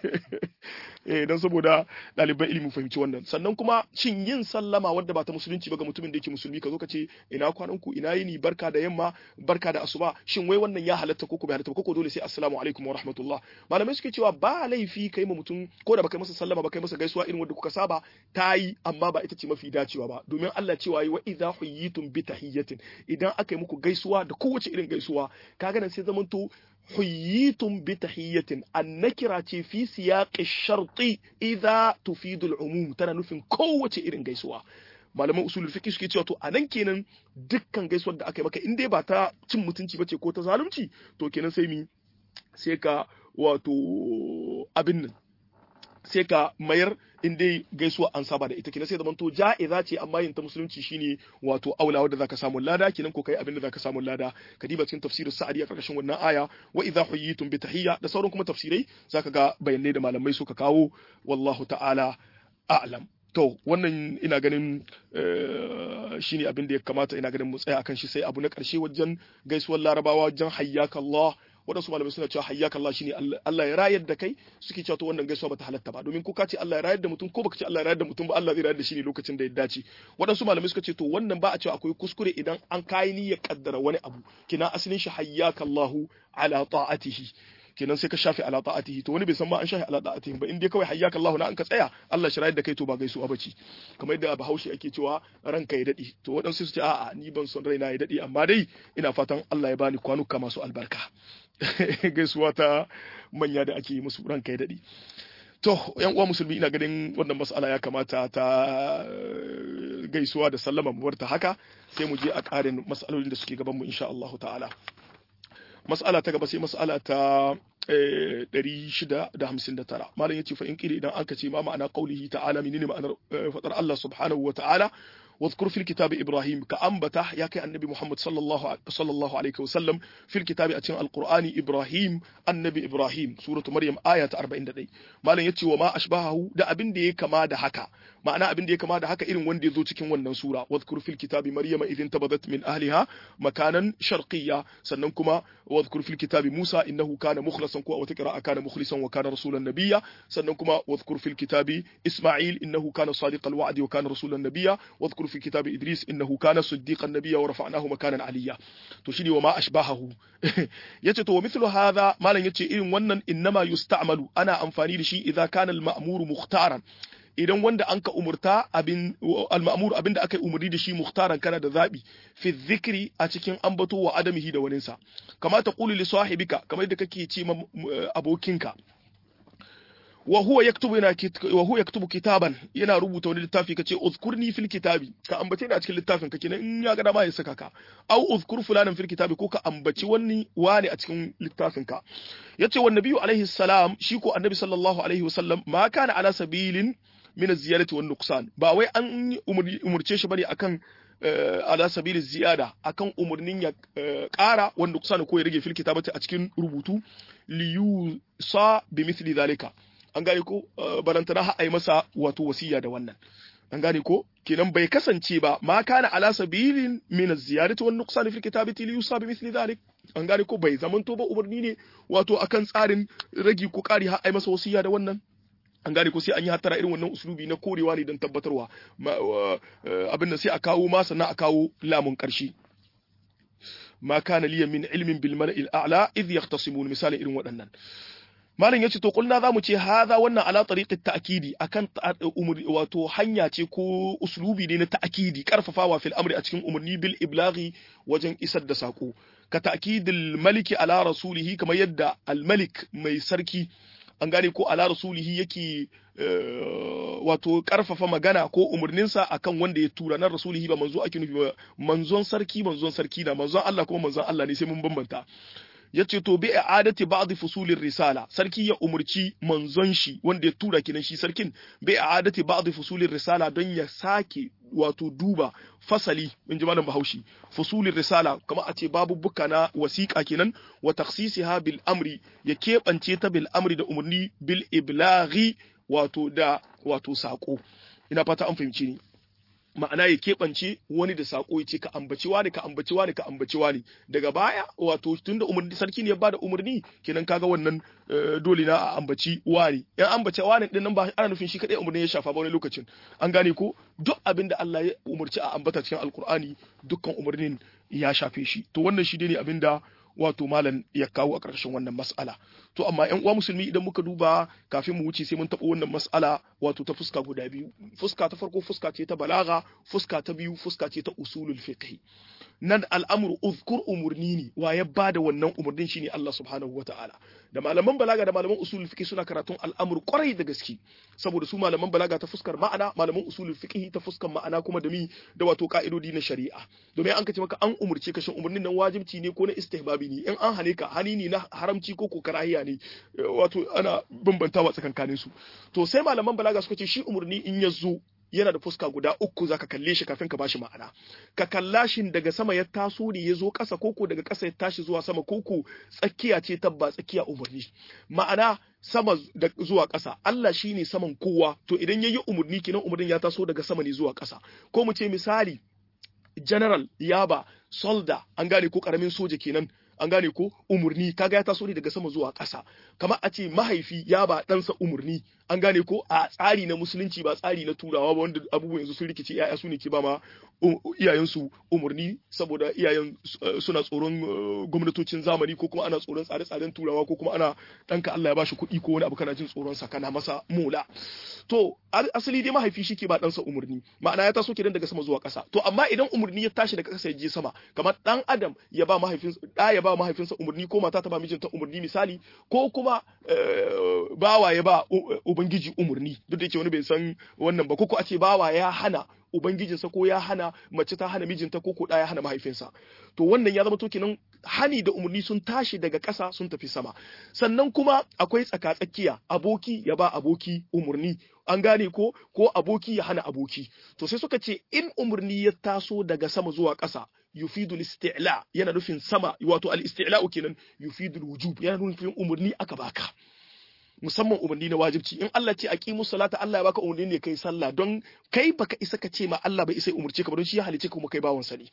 eh dan saboda ɗaliban ilimi fahimci wannan sannan kuma shin yin sallama wanda ba ta musulunci ba ga mutumin da yake musulmi ka zo ka ce ina kwanan ku ina yini barka da yamma barka da asuba shin wai wannan ya halatta ko ko bai halatta ko ko dole sai assalamu alaikum wa rahmatullah malamai suke cewa ba laifi kai ma mutum ko da baka masa sallama ba kai masa gaisuwa irin wanda kuka saba ta yi amma ba ita ce mafi dacewa ba domin Allah cewa yi wa idza huyitum bi tahiyyatin idan aka yi muku gaisuwa da kowace irin gaisuwa kaga nan sai zamanto huyitum bi tahiyyatin annakira ce fi siyaqi sharti idza tufidu al-umum tana nufin kowace irin gaisuwa malaman usulul fiqh suke cewa to anan kenan dukkan gaisuwar da aka yi maka in dai ba ta cin mutunci bace ko ta zalunci to kenan sai mi sai ka wato abin nan sai ka mayar in dai gaisuwa an saba da ita kina sai zamanto ja'iza ce amma yin ta musulunci shine wato aula wanda zaka samu lada kinan ko kai abin da zaka samu lada ka diba cikin tafsirin sa'adi a karkashin wannan aya wa idza huyitum bi tahiyya da sauran kuma tafsirai zaka ga bayanai da malamai suka kawo wallahu ta'ala a'lam to wannan ina ganin shine abin da ya kamata ina ganin mu tsaya akan shi sai abu na karshe wajen gaisuwar larabawa wajen hayyaka Allah waɗansu malamai suna cewa hayyaka Allah shine Allah ya rayar da kai suke cewa to wannan gaisuwa bata halatta ba domin ko ka ce Allah ya rayar da mutum ko baka ce Allah ya rayar da mutum ba Allah zai rayar da shi ne lokacin da ya dace waɗansu malamai suka ce to wannan ba a cewa akwai kuskure idan an kai niyyar kaddara wani abu kina asalin shi hayyaka Allahu ala ta'atihi kenan sai ka shafe ala ta'atihi to wani bai san ma an shafe ala ta'atihi ba in dai kawai hayyaka Allah na an ka tsaya Allah shi rayar da kai to ba gaisuwa bace kamar yadda Bahaushe ake cewa ranka ya dadi to waɗansu su ce a'a ni ban son raina ya dadi amma dai ina fatan Allah ya bani kwanuka masu albarka gaisuwa ta manya da ake yi musu ranka ya dadi to yan uwa musulmi ina ganin wannan mas'ala ya kamata ta gaisuwa da sallama mu ta haka sai mu je a ƙarin mas'alolin da suke gaban mu insha Allah ta'ala mas'ala ta gaba sai mas'ala ta 659 malam yace fa in kiri idan aka ce ma ma'ana qaulihi ta'ala menene ma'anar fadar Allah subhanahu wa ta'ala واذكر في الكتاب إبراهيم كأنبته يا كي النبي محمد صلى الله صلى الله عليه وسلم في الكتاب أتين القرآن إبراهيم النبي إبراهيم سورة مريم آية 40 دي ما لن يتي وما أشبهه دا أبن دي كما دا حكا معنى أبن دي كما دا حكا إلن وندي ذو تكين ونن سورة واذكر في الكتاب مريم إذ انتبذت من أهلها مكانا شرقيا سننكما واذكر في الكتاب موسى إنه كان مخلصا كوا وتكرا كان مخلصا وكان رسولا نبيا سننكما واذكر في الكتاب إسماعيل إنه كان صادق الوعد وكان رسولا نبيا واذكر في كتاب إدريس إنه كان صديقا نبيا ورفعناه مكانا عليا تشيني وما أشباهه yace to mithlu hadha malan yace irin wannan innama yusta'malu ana amfani da shi idza kana al-ma'mur mukhtaran idan wanda anka umurta abin al-ma'mur abinda aka umurni da shi mukhtaran kana da zabi fi dhikri a cikin ambato wa adamihi da waninsa kama ta qulu li sahibika kamar yadda kake ce ma abokinka wa huwa yaktubu yana wa huwa yaktubu kitaban yana rubuta wani littafi kace uzkurni fil kitabi ka ambace ni a cikin littafin ka kenan in ya ga dama ya saka ka au uzkur fulanan fil kitabi ko ka ambaci wani wani a cikin littafin ka yace wa nabiyyu alaihi salam shi ko annabi sallallahu alaihi wasallam ma kana ala sabilin min az-ziyarati wan nuqsan ba wai an umurce shi bane akan ala sabili ziyada akan umurnin ya ƙara wanda kusa ko ya rage fil kitabati a cikin rubutu liyu sa bi mithli zalika an gane ko barantana har a yi masa wato wasiya da wannan an gane ko kenan bai kasance ba ma kana ala sabilin min az-ziyadati wan nuqsan fil kitabati li yusa bi mithli dhalik an gane ko bai zamanto ba umarni ne wato akan tsarin ragi ko kari har a yi masa wasiya da wannan an gane ko sai an yi hattara irin wannan uslubi na korewa ne don tabbatarwa abin da sai a kawo ma sannan a kawo lamun karshe ma kana liya min ilmin bil mala'il a'la idh yahtasimun misalin irin waɗannan malam yace to kulna zamu ce haza wannan ala tariqit ta'kidi akan wato hanya ce ko uslubi ne na ta'kidi karfafawa fil amri a cikin umurni bil iblaghi wajen isar da sako ka ta'kidil maliki ala rasulihi kamar yadda al malik mai sarki an gane ko ala rasulihi yake wato karfafa magana ko umarninsa akan wanda ya tura nan rasulihi ba manzo ake nufi ba manzon sarki manzon sarki na manzon Allah kuma manzon Allah ne sai mun bambanta yace to bi i'adati ba'd fusulir risala sarki ya umurci manzon shi wanda ya tura kinan shi sarkin bi i'adati ba'd fusulir risala don ya sake wato duba fasali in ji malam Bahaushe fusulir risala kamar a ce babu buka na wasiƙa kenan wa takhsisiha bil amri ya keɓance ta bil amri da umarni bil iblaghi wato da wato sako ina fata an fahimci ni ma'ana ya keɓance wani da saƙo ya ce ka ambaci wani ka ambaci wani ka ambaci wani daga baya wato tunda umarni sarki ne ya bada umarni kenan kaga wannan dole na a ambaci wani yan ambace wani din nan ba ana nufin shi kadai umarni ya shafa ba wani lokacin an gane ko duk abin da Allah ya umarci a ambata cikin alkur'ani dukkan umarnin ya shafe shi to wannan shi ne abin da wato malam ya kawo a ƙarshen wannan mas'ala to amma ƴan uwa musulmi idan muka duba kafin mu wuce sai mun taɓa wannan mas'ala wato ta fuska guda biyu fuska ta farko fuska ce ta balaga fuska ta biyu fuska ce ta usulul fiqh nan al'amru uzkur umurni ne wa ya bada wannan umurnin shine Allah subhanahu wata'ala da malaman balaga da malaman usulul fiqh suna karatun al'amur kwarai da gaske saboda su malaman balaga ta fuskar ma'ana malaman usulul fiqh ta fuskar ma'ana kuma da mi da wato ka'idodi na shari'a domin an kace maka an umurce ka shin umurnin nan wajibci ne ko na istihbabi ne in an hane ka hani ne na haramci ko ko karahiya ne wato ana bambantawa tsakankanin su to sai malaman balaga suka ce shi umurni in ya zo yana da fuska guda uku zaka kalle shi kafin ka bashi ma'ana ka kalla shi daga sama ya taso ne ya zo ƙasa koko daga ƙasa ya tashi zuwa sama koko tsakiya ce tabba tsakiya umarni ma'ana sama da zuwa ƙasa Allah shine saman kowa to idan yayi umarni kenan umarnin ya taso daga sama ne zuwa ƙasa ko mu ce misali general yaba solda an gane ko karamin soja kenan an gane ko umurni kaga ya taso ne daga sama zuwa ƙasa kamar a ce mahaifi ya ba ɗansa umurni an gane ko a tsari na musulunci ba tsari na turawa ba wanda abubuwan yanzu sun rikice yaya su ne ke ba ma iyayensu umurni saboda iyayen suna tsoron gwamnatocin zamani ko kuma ana tsoron tsare-tsaren turawa ko kuma ana ɗanka Allah ya bashi kuɗi ko wani abu kana jin tsoron sa kana masa mola to asali dai mahaifi shi ke ba ɗansa umurni ma'ana ya taso kenan daga sama zuwa ƙasa to amma idan umurni ya tashi daga ƙasa ya je sama kamar ɗan adam ya ba mahaifinsa ɗa ya ba mahaifinsa umurni ko mata ta ba mijinta umurni misali ko kuma bawa ya ba ubangiji umurni duk da yake wani bai san wannan ba ko a ce bawa ya hana ubangijinsa ko ya hana mace ta hana mijinta ko ko ya hana mahaifinsa to wannan ya zama to kenan hani da umarni sun tashi daga ƙasa sun tafi sama sannan kuma akwai tsaka-tsakiya aboki ya ba aboki umarni an gane ko ko aboki ya hana aboki to sai suka ce in umarni ya taso daga sama zuwa ƙasa yufidu al-isti'la yana nufin sama wato al-isti'la'u kenan yufidu al-wujub yana nufin umarni aka baka musamman umarni na wajibci in Allah ce aqimus salata Allah ya baka umarni ne kai sallah don kai baka isa ka ce ma Allah bai isa umurce ka ba don shi ya halice ka kuma kai bawan sa ne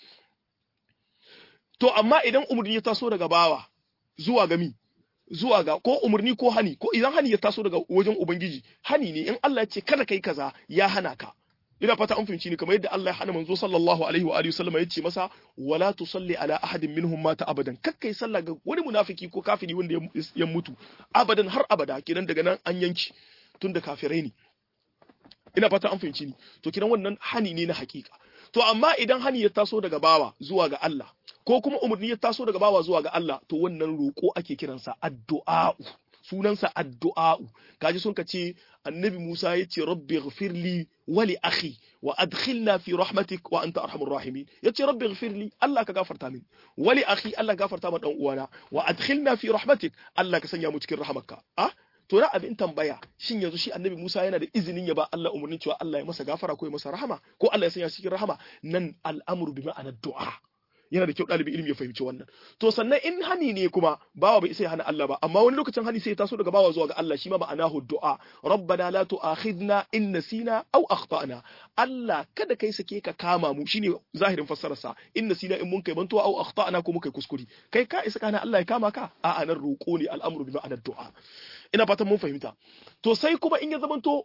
to amma idan umarni ya taso daga bawa zuwa ga mi zuwa ga ko umarni ko hani ko idan hani ya taso daga wajen ubangiji hani ne in Allah ya ce kada kai kaza ya hana ka ina fata an fahimci ni kamar yadda Allah ya hana manzo sallallahu alaihi wa alihi wasallam ya ce masa wala tusalli ala ahadin minhum mata abadan kakkai sallah ga wani munafiki ko kafiri wanda ya mutu abadan har abada kenan daga nan an yanki tun da kafirai ne ina fata an fahimci ni to kiran wannan hani ne na hakika to amma idan hani ya taso daga bawa zuwa ga Allah ko kuma umarni ya taso daga bawa zuwa ga Allah to wannan roƙo ake kiransa addu'a sunansa addu'a'u kaji sun ka ce annabi Musa ya ce rabbi ghfirli wa li akhi wa adkhilna fi rahmatik wa anta arhamur rahimin ya ce rabbi ghfirli Allah ka gafarta min wa li akhi Allah gafarta ma dan uwana wa adkhilna fi rahmatik Allah ka sanya mu cikin rahamarka ah to na abin tambaya shin yanzu shi annabi Musa yana da izinin ya ba Allah umarnin cewa Allah ya masa gafara ko ya masa rahama ko Allah ya sanya cikin rahama nan al'amru bi ma'anar du'a yana da kyau ɗalibin ilimi ya fahimci wannan to sannan in hani ne kuma bawa bai sai hana Allah ba amma wani lokacin hani sai ya taso daga bawa zuwa ga Allah shi ma ma'anahu du'a rabbana la tu'akhidna in nasina aw akhtana Allah kada kai sake ka kama mu shine zahirin fassarar sa in nasina in mun kai bantuwa aw akhtana ko muka kuskure kai ka isa kana Allah ya kama ka a anan roƙo ne al'amru bi ma'anar du'a ina fatan mun fahimta to sai kuma in ya zamanto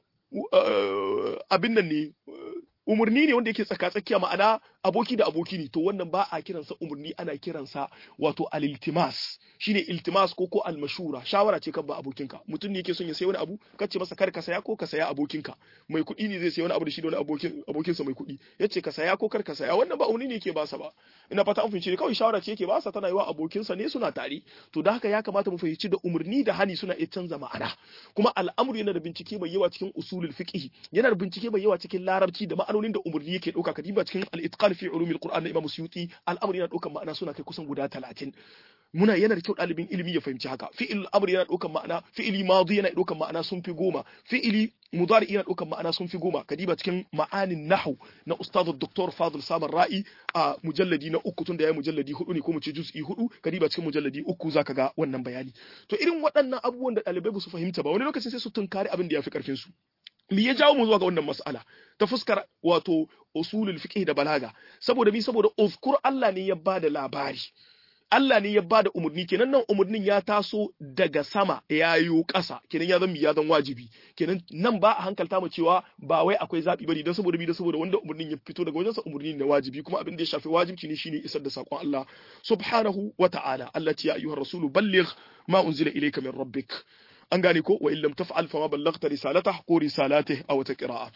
abin nan ne umarni ne wanda yake tsaka-tsakiya ma'ana aboki da aboki ne to wannan ba a kiransa umarni ana kiransa wato al-iltimas shine iltimas ko ko al-mashura shawara ce kan ba abokinka mutum ne yake son ya sayi wani abu kace masa kar ka saya ko ka saya abokinka mai kuɗi ne zai sayi wani abu da shi da wani abokin abokinsa mai kuɗi yace ka saya ko kar ka saya wannan ba umarni ne yake ba sa ba ina fata an fahimci ne kawai shawara ce yake ba sa tana yi wa abokinsa ne suna tare to da haka ya kamata mu fahimci da umarni da hani suna iya canza ma'ana kuma al'amuru yana da bincike mai yawa cikin usulul fiqh yana da bincike mai yawa cikin larabci da ma'anonin da umarni yake ɗauka kadiba cikin al-itqan fi ulumil qur'an na imam suyuti al'amari yana ɗaukan ma'ana suna kai kusan guda talatin muna yana da kyau ɗalibin ilimi ya fahimci haka fi'il amri yana ɗaukan ma'ana fi'ili madi yana ɗaukan ma'ana sun fi goma fi'ili mudari yana ɗaukan ma'ana sun fi goma kadiba cikin ma'anin nahwu na ustaz dr fadil samar ra'i a mujalladi na uku tun da ya mujalladi hudu ne ko mu ce juz'i hudu kadiba cikin mujalladi uku zaka ga wannan bayani to irin waɗannan abubuwan da ɗalibai ba su fahimta ba wani lokacin sai su tunkari abin da ya fi ƙarfin su me ya jawo mu zuwa ga wannan mas'ala ta fuskar wato usulul fiqh da balaga saboda mi saboda uzkur Allah ne ya bada labari Allah ne ya bada umurni kenan nan umurnin ya taso daga sama ya yo ƙasa kenan ya zama ya zan wajibi kenan nan ba a hankalta mu cewa ba wai akwai zabi bane don saboda mi don saboda wanda umurnin ya fito daga wajensa umurni ne wajibi kuma abin da ya shafi wajibci ne shine isar da sakon Allah subhanahu wa ta'ala Allah ya ayyuhar rasulu balligh ma unzila ilayka min rabbik an gane ko wa illam taf'al fama ballaghta risalatahu ko risalatihi aw ta qira'a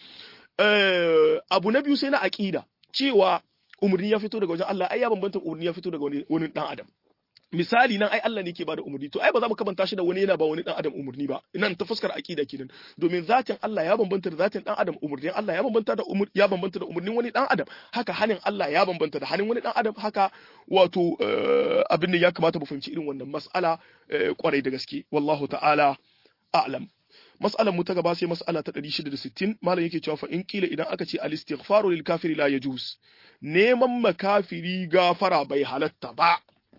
abu na biyu sai na aqida cewa umurni ya fito daga wajen Allah ai ya bambanta umurni ya fito daga wani dan adam misali nan ai Allah ne ke bada umarni to ai ba za mu kamanta shi da wani yana ba wani dan adam umarni ba nan ta fuskar aqida kenan domin zatin Allah ya bambanta da zatin dan adam umarnin Allah ya bambanta da umur ya bambanta da umarnin wani dan adam haka hanin Allah ya bambanta da hanin wani dan adam haka wato abin da ya kamata mu fahimci irin wannan mas'ala kwarai da gaske wallahu ta'ala a'lam mas'alan mu ta gaba sai mas'ala ta 660 malam yake cewa fa in kila idan aka ce al-istighfaru lil kafiri la yajuz neman makafiri gafara bai halatta ba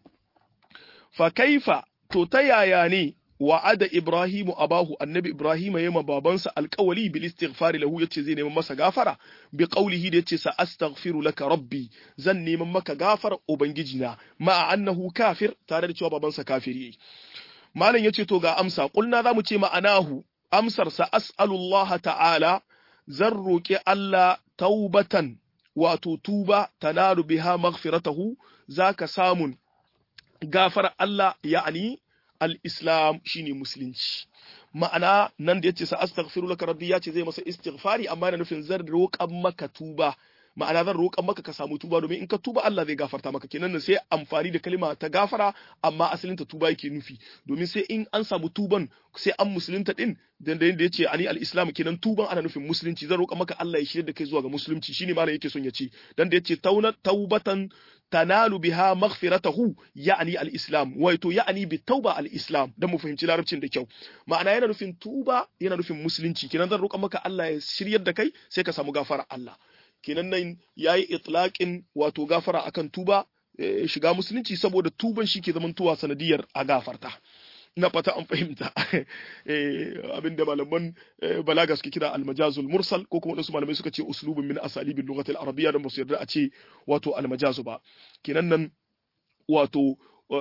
fa kaifa to ta yaya ne wa'ada Ibrahimu abahu annabi Ibrahim ya ma babansa alƙawali bil istighfari lahu yace zai neman masa gafara bi qawlihi da yace sa astaghfiru laka rabbi zan neman maka gafara ubangijina ma annahu kafir tare da cewa babansa kafiri malam yace to ga amsa kulna zamu ce ma'anahu amsar sa as'alullaha ta'ala zan roki Allah taubatan wato tuba tanalu biha maghfiratahu zaka samun gafar Allah ya'ani al-islam shine musulunci ma'ana nan da yace sa astaghfiru laka rabbi yace zai masa istighfari amma yana nufin zan roƙan maka tuba ma'ana zan roƙan maka ka samu tuba domin in ka tuba Allah zai gafarta maka kenan sai amfani da kalima ta gafara amma asalin ta tuba yake nufi domin sai in an samu tuban sai an musulunta din dan da yanda yace ani al-islam kenan tuban ana nufin musulunci zan roƙa maka Allah ya shirya da kai zuwa ga musulunci shine malam yake son ya ce dan da yace tauna taubatan tanalu biha maghfiratahu ya'ni al-islam wato ya'ni bi tauba al-islam dan mu fahimci larabcin da kyau ma'ana yana nufin tuba yana nufin musulunci kenan zan roƙa maka Allah ya shiryar da kai sai ka samu gafara Allah kenan nan yayi itlaqin wato gafara akan tuba shiga musulunci saboda tuban shi ke zamantowa sanadiyar a gafarta na fata an fahimta abinda malaman balaga suke kira almajazul mursal ko kuma wasu malamai suka ce uslubun min asalibin lughatil arabiyya dan basu yarda a ce wato almajazu ba kenan nan wato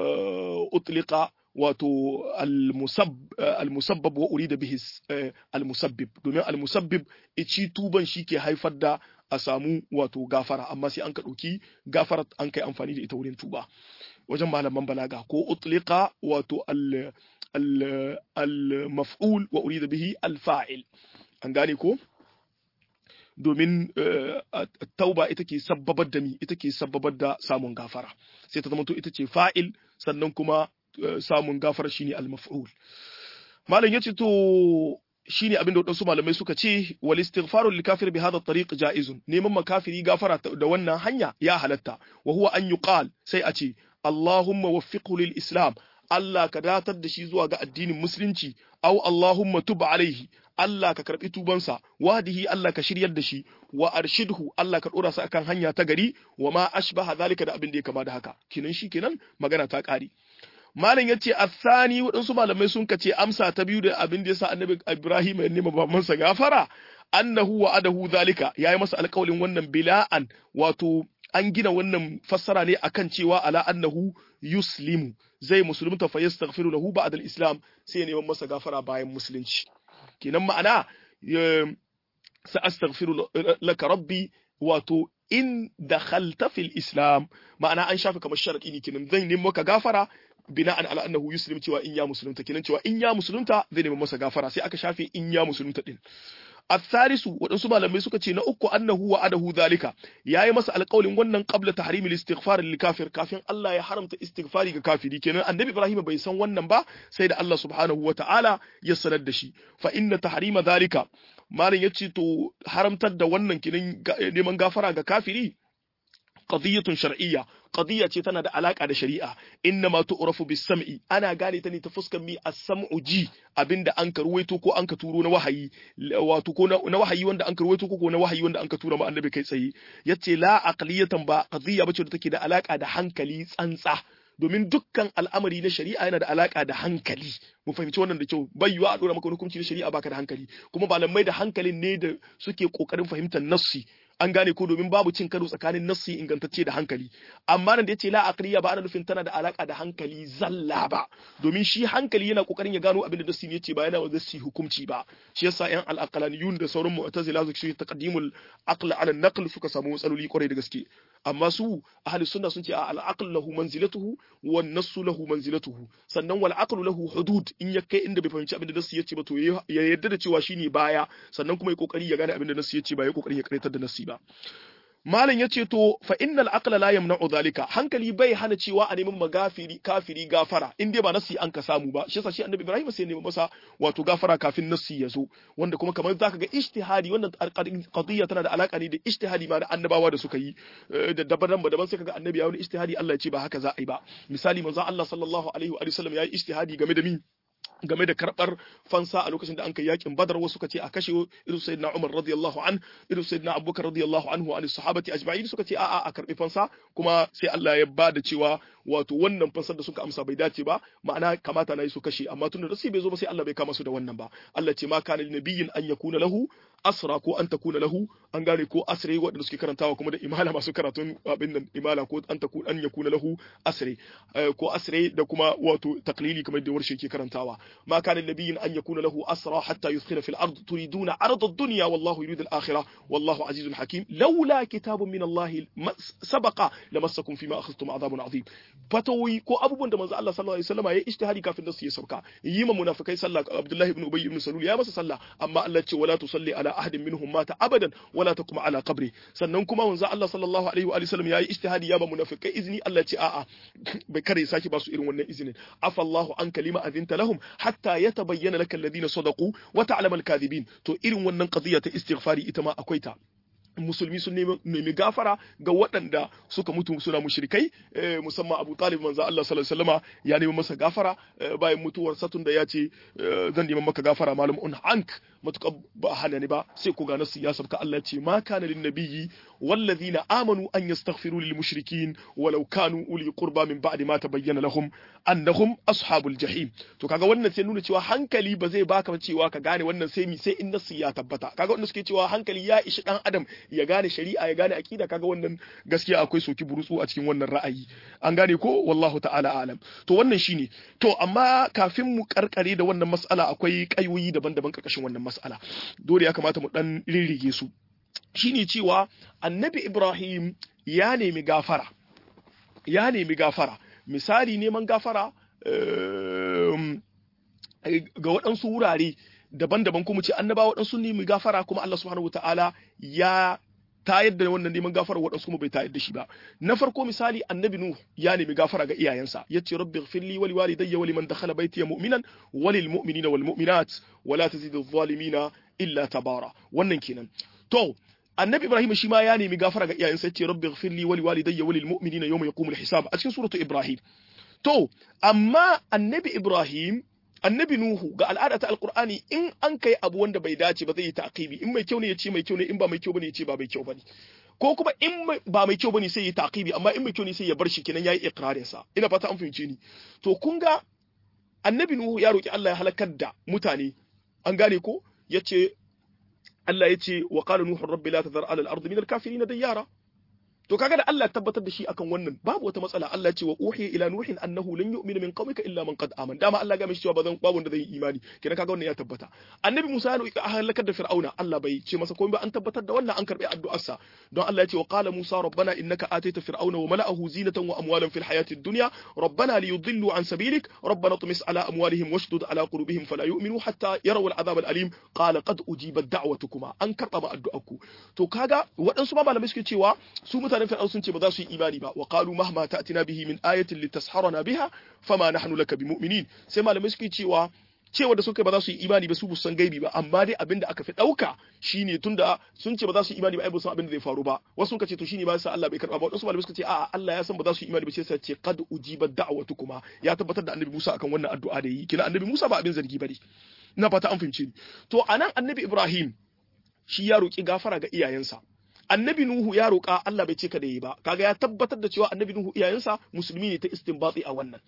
utliqa wato al-musabbab wa urida bihi al-musabbib domin al-musabbib ici tuban shi ke haifar da a samu wato gafara amma sai an ka ɗauki gafara an kai amfani da ita wurin tuba wajen malaman balaga ko utliqa wato al-maf'ul wa urida bihi al-fa'il an gane ko domin tauba ita ke sabbabar da mi ita ke sabbabar da samun gafara sai ta zama to ita ce fa'il sannan kuma samun gafara shine al-maf'ul malam yace to shine abin da wadansu malamai suka ce wal istighfaru lil kafir bi hadha tariq jaizun neman makafiri gafara da wannan hanya ya halatta wa huwa an yuqal sai a ce Allahumma waffiqhu lil islam Allah ka datar da shi zuwa ga addinin musulunci aw Allahumma tub alaihi Allah ka karbi tubansa wahdihi Allah ka shiryar da shi wa arshidhu Allah ka dora sa akan hanya ta gari wa ma ashbaha zalika da abin da ya kama da haka kinan shi kenan magana ta kare malam yace asani waɗansu malamai sun kace amsa ta biyu da abin da yasa annabi Ibrahim ya nema babansa gafara annahu wa adahu zalika yayi masa alƙawalin wannan bila'an wato an gina wannan fassara ne akan cewa ala annahu yuslimu zai musulunta fa yastaghfiru lahu ba'da al-islam sai neman masa gafara bayan musulunci kenan ma'ana sa astaghfiru laka rabbi wato in dakhalta fil islam ma'ana an shafi kamar sharadi ne kenan zan nemi maka gafara bina'an ala annahu yuslim cewa in ya musulunta kenan cewa in ya musulunta zai nemi masa gafara sai aka shafe in ya musulunta din الثالث waɗansu malamai suka ce na uku annahu wa adahu zalika yayi masa alƙawlin wannan qabla tahrim al-istighfar lil kafir kafin Allah ya haramta istighfari ga kafiri kenan annabi Ibrahim bai san wannan ba sai da Allah subhanahu wa ta'ala ya sanar da shi fa inna tahrima zalika malam yace to haramtar da wannan kenan neman gafara ga kafiri qadiyatun shar'iyya qadiyya ce tana da alaka da shari'a inna ma tu'rafu bis sam'i ana gane ta ne ta fuskar mi as-sam'u ji abinda an karwaito ko an ka turo na wahayi wato ko na wahayi wanda an karwaito ko na wahayi wanda an ka tura ma annabi kai tsaye yace la aqliyatan ba qadiyya bace da take da alaka da hankali tsantsa domin dukkan al'amari na shari'a yana da alaka da hankali mu fahimci wannan da kyau bai yiwa a dora maka hukunci na shari'a baka da hankali kuma malamai da hankalin ne da suke kokarin fahimtar nassi an gane ko domin babu cin karo tsakanin nassi ingantacce da hankali amma nan da yace la aqliya ba ana nufin tana da alaka da hankali zalla ba domin shi hankali yana kokarin ya gano abin da nassi ne yace ba yana da hukunci ba shi yasa yan al-aqlaniyun da sauran mu'tazila su ce taqdimul aql ala naql suka samu matsaloli kwarai da gaske amma su ahli sunna sun ce al-aql lahu manzilatuhu wan nassu lahu manzilatuhu sannan wal aqlu lahu hudud in ya kai inda bai fahimci abin da nassi yace ba to ya yarda da cewa shine baya sannan kuma ya kokari ya gane abin da nassi yace ba ya kokari ya karyatar da nassi ba malam yace to fa innal aqla la yamna'u dhalika hankali bai hana cewa a neman magafiri kafiri gafara in dai ba nasi an ka samu ba shi yasa shi annabi Ibrahim sai neman masa wato gafara kafin nasi ya zo wanda kuma kamar zaka ga ijtihadi wannan qadiyya tana da alaka ne da ijtihadi ma da annabawa da suka yi da daban daban sai kaga annabi ya wani ijtihadi Allah ya ce ba haka za a yi ba misali manzo Allah sallallahu alaihi wa sallam ya yi ijtihadi game da mi game da karɓar fansa a lokacin da an kai yakin badar wasu suka ce a kashe irin sayyidina umar radiyallahu an irin sayyidina abubakar radiyallahu anhu an sahabati ajma'in suka ce a'a a karɓi fansa kuma sai Allah ya ba da cewa wato wannan fansar da suka amsa bai dace ba ma'ana kamata na yi su kashe amma tun da rasu bai zo ba sai Allah bai kama su da wannan ba Allah ce ma kana nabiyyin an yakuna lahu asra ko an takuna lahu an gane ko asre waɗanda suke karantawa kuma da imala masu karatun abin nan imala ko an takuna an yakuna lahu asre ko asre da kuma wato taklili kamar da warshe ke karantawa ma kana nabiyyin an yakuna lahu asra hatta yudkhila fil ard turiduna arda ad-dunya wallahu yuridu al-akhirah wallahu azizun hakim laula kitabun min Allah sabaqa lamassakum fima akhadhtum adhabun azim fatawi ko abubuwan da manzo Allah sallallahu alaihi wasallam ya ijtihadi kafin da su ya sauka yi ma munafikai sallah Abdullahi ibn Ubay ibn Salul ya masa sallah amma Allah ce wala tusalli ala ahadin minhum mata abadan wala taqum ala qabri sannan kuma manzo Allah sallallahu alaihi wa sallam ya yi ijtihadi ya ba munafikai izini Allah ce a'a bai kare saki ba su irin wannan izinin afa Allahu an kalima azinta lahum hatta yatabayyana laka alladhina sadaqu wa ta'lamu al-kadhibin to irin wannan qadiyya ta istighfari ita ma akwai ta musulmi sun nemi gafara ga waɗanda suka mutu suna mushrikai musamman Abu Talib manzo Allah sallallahu alaihi wasallama ya nemi masa gafara bayan mutuwar satun da ya ce zan nemi maka gafara malum un ank matuƙa ba hana ni ba sai ku ga nasu ya sabka Allah ce ma kana lin nabiyyi wallazina amanu an yastaghfiru lil mushrikin walau kanu uli qurba min ba'di ma tabayyana lahum annahum ashabul jahim to kaga wannan sai nuna cewa hankali ba zai baka cewa ka gane wannan sai mi sai in nasu ya tabbata kaga wanda suke cewa hankali ya ishi dan adam ya gane shari'a ya gane akida kaga wannan gaskiya akwai soki burutsu a cikin wannan ra'ayi an gane ko wallahu ta'ala alam to wannan shine to amma kafin mu karkare da wannan mas'ala akwai kayoyi daban-daban karkashin wannan mas'ala dole ya kamata mu dan rirrige su shine cewa annabi Ibrahim ya nemi gafara ya nemi gafara misali neman gafara ga waɗansu wurare daban-daban kuma ce annaba waɗansu nemi gafara kuma Allah subhanahu wataala ya tayar da wannan neman gafara waɗansu kuma bai tayar da shi ba na farko misali annabi nuh ya nemi gafara ga iyayensa yace rabbi ighfirli wa liwalidayya wa liman dakhala baytiya mu'minan wa lil mu'minina wal mu'minat wa la tazidu adh-dhalimina illa tabara wannan kenan to annabi ibrahim shi ma ya nemi gafara ga iyayensa yace rabbi ighfirli wa liwalidayya wa lil mu'minina yawma yaqumul hisab a cikin suratu ibrahim to amma annabi ibrahim annabi nuhu ga al'ada ta alqur'ani in an kai abu wanda bai dace ba zai yi taqibi in mai kyau ne ya ce mai kyau ne in ba mai kyau bane ya ce ba mai kyau bane ko kuma in ba mai kyau bane sai ya taqibi amma in mai kyau ne sai ya bar shi kenan yayi iqrarin sa ina fata an fahimce ni to kun ga annabi nuhu ya roki Allah ya halakar da mutane an gane ko yace Allah yace wa qala nuhu rabbi la tadhar ala al-ardi min al-kafirin dayyara to kaga da Allah tabbatar da shi akan wannan babu wata matsala Allah ce wa uhiya ila nuhin annahu lan yu'mina min qaumika illa man qad amana dama Allah ga mishi cewa bazan babu wanda zai yi imani kenan kaga wannan ya tabbata annabi Musa ya roki halakar da Fir'auna Allah bai ce masa komai ba an tabbatar da wannan an karbi addu'arsa don Allah ya ce wa qala Musa rabbana innaka ataita fir'auna wa mala'ahu zinatan wa amwalan fil hayati ad-dunya rabbana liyudillu an sabilik rabbana tumis ala amwalihim washdud ala qulubihim fala yu'minu hatta yaraw al-'adhab al-alim qala qad ujibat da'watukuma an karba ma addu'arku to kaga waɗansu ma malamai suke cewa su mutanen fir'aun sun ce ba za su yi imani ba wa qalu mahma ta'tina bihi min ayatin litasharana biha fama nahnu laka bimu'minin sai malamai suke cewa cewa da suka ba za su yi imani ba su bu san gaibi ba amma dai abinda aka fi dauka shine tunda sun ce ba za su yi imani ba ai ba san abinda zai faru ba wasu suka ce to shine ba sa Allah bai karba ba wasu malamai suka ce a'a Allah ya san ba za su yi imani ba sai sai ce qad ujibat da'watukuma ya tabbatar da annabi Musa akan wannan addu'a da yi kina annabi Musa ba abin zargi bane ina fata an fahimce ni to anan annabi Ibrahim shi ya roki gafara ga iyayensa annabi Nuhu ya roƙa Allah bai ce ka da yi ba kaga ya tabbatar da cewa annabi Nuhu iyayensa musulmi ne ta istinbati a wannan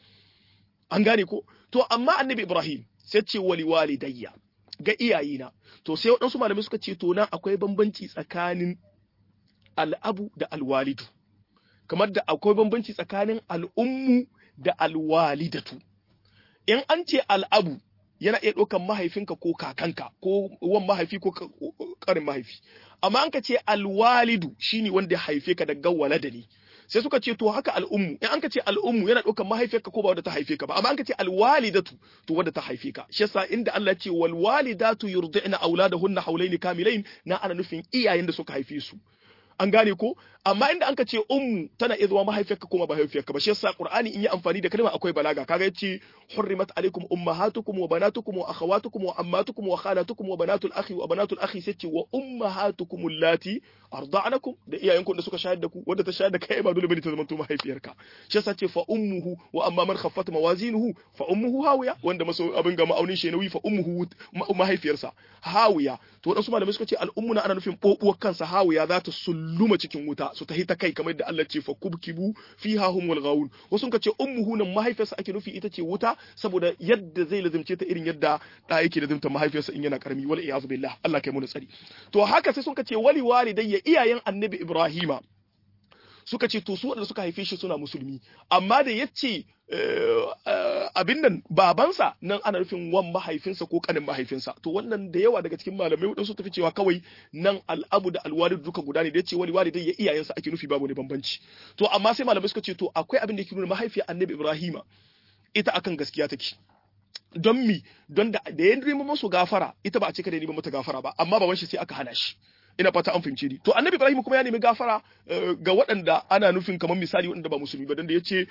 an gane ko to amma annabi Ibrahim sai ce wali walidayya ga iyayena to sai waɗansu malamai suka ce to nan akwai bambanci tsakanin al'abu da alwalidu kamar da akwai bambanci tsakanin al'ummu da alwalidatu in an ce al'abu yana iya ɗaukan mahaifinka ko kakanka ko wan mahaifi ko karin mahaifi amma an ka ce alwalidu shine wanda ya haife ka daga walada ne sai suka ce to haka al'ummu in an ka ce al'ummu yana ɗaukan mahaifiyarka ko ba wanda ta haife ka ba amma an ka ce alwalidatu to wanda ta haife ka shi yasa inda Allah ce wal walidatu yurdi'na auladahunna hawlaini kamilain na ana nufin iyayen da suka haife su an gane ko amma inda anka ce ummu tana iya zama mahaifiyarka kuma ba mahaifiyarka ba shi yasa qur'ani in yi amfani da kalma akwai balaga kaga yace hurrimat alaikum ummahatukum wa banatukum wa akhawatukum wa ammatukum wa khalatukum wa banatul akhi wa banatul akhi sai ce wa ummahatukum allati arda'nakum da iyayenku da suka shayar da ku wanda ta shayar da kai ba dole bane ta zama to mahaifiyarka shi yasa ce fa ummuhu wa amma man khaffat mawazinuhu fa ummuhu hawiya wanda maso abin ga ma'aunin shi nauyi fa ummuhu mahaifiyarsa hawiya to wadansu malamai suka ce al'ummuna ana nufin bobuwar kansa hawiya za ta sulluma cikin wuta su tahi ta kai kamar da Allah ce fa kubkibu fiha hum wal ghawun wasu suka ce ummuhu nan mahaifiyarsa ake nufi ita ce wuta saboda yadda zai lazimce ta irin yadda da yake lazimta mahaifiyarsa in yana karami wal iyaz billah Allah kai mu tsari to haka sai suka ce wali walidayya iyayen annabi Ibrahima suka ce to su waɗanda suka haife shi suna musulmi amma da ya ce abin nan babansa nan ana nufin wan mahaifinsa ko kanin mahaifinsa to wannan da yawa daga cikin malamai waɗansu tafi cewa kawai nan al'abu da alwalid duka guda ne da ya ce wani walidai ya iyayensa ake nufi babu ne bambanci to amma sai malamai suka ce to akwai abin da ke nuna mahaifiyar annabi ibrahima ita akan gaskiya take don mi don da da ya nemi musu gafara ita ba a ce kada ya nemi mata gafara ba amma baban shi sai aka hana shi ina fata an fahimce ni to annabi ibrahim kuma ya nemi gafara ga waɗanda ana nufin kamar misali waɗanda ba musulmi ba don da yace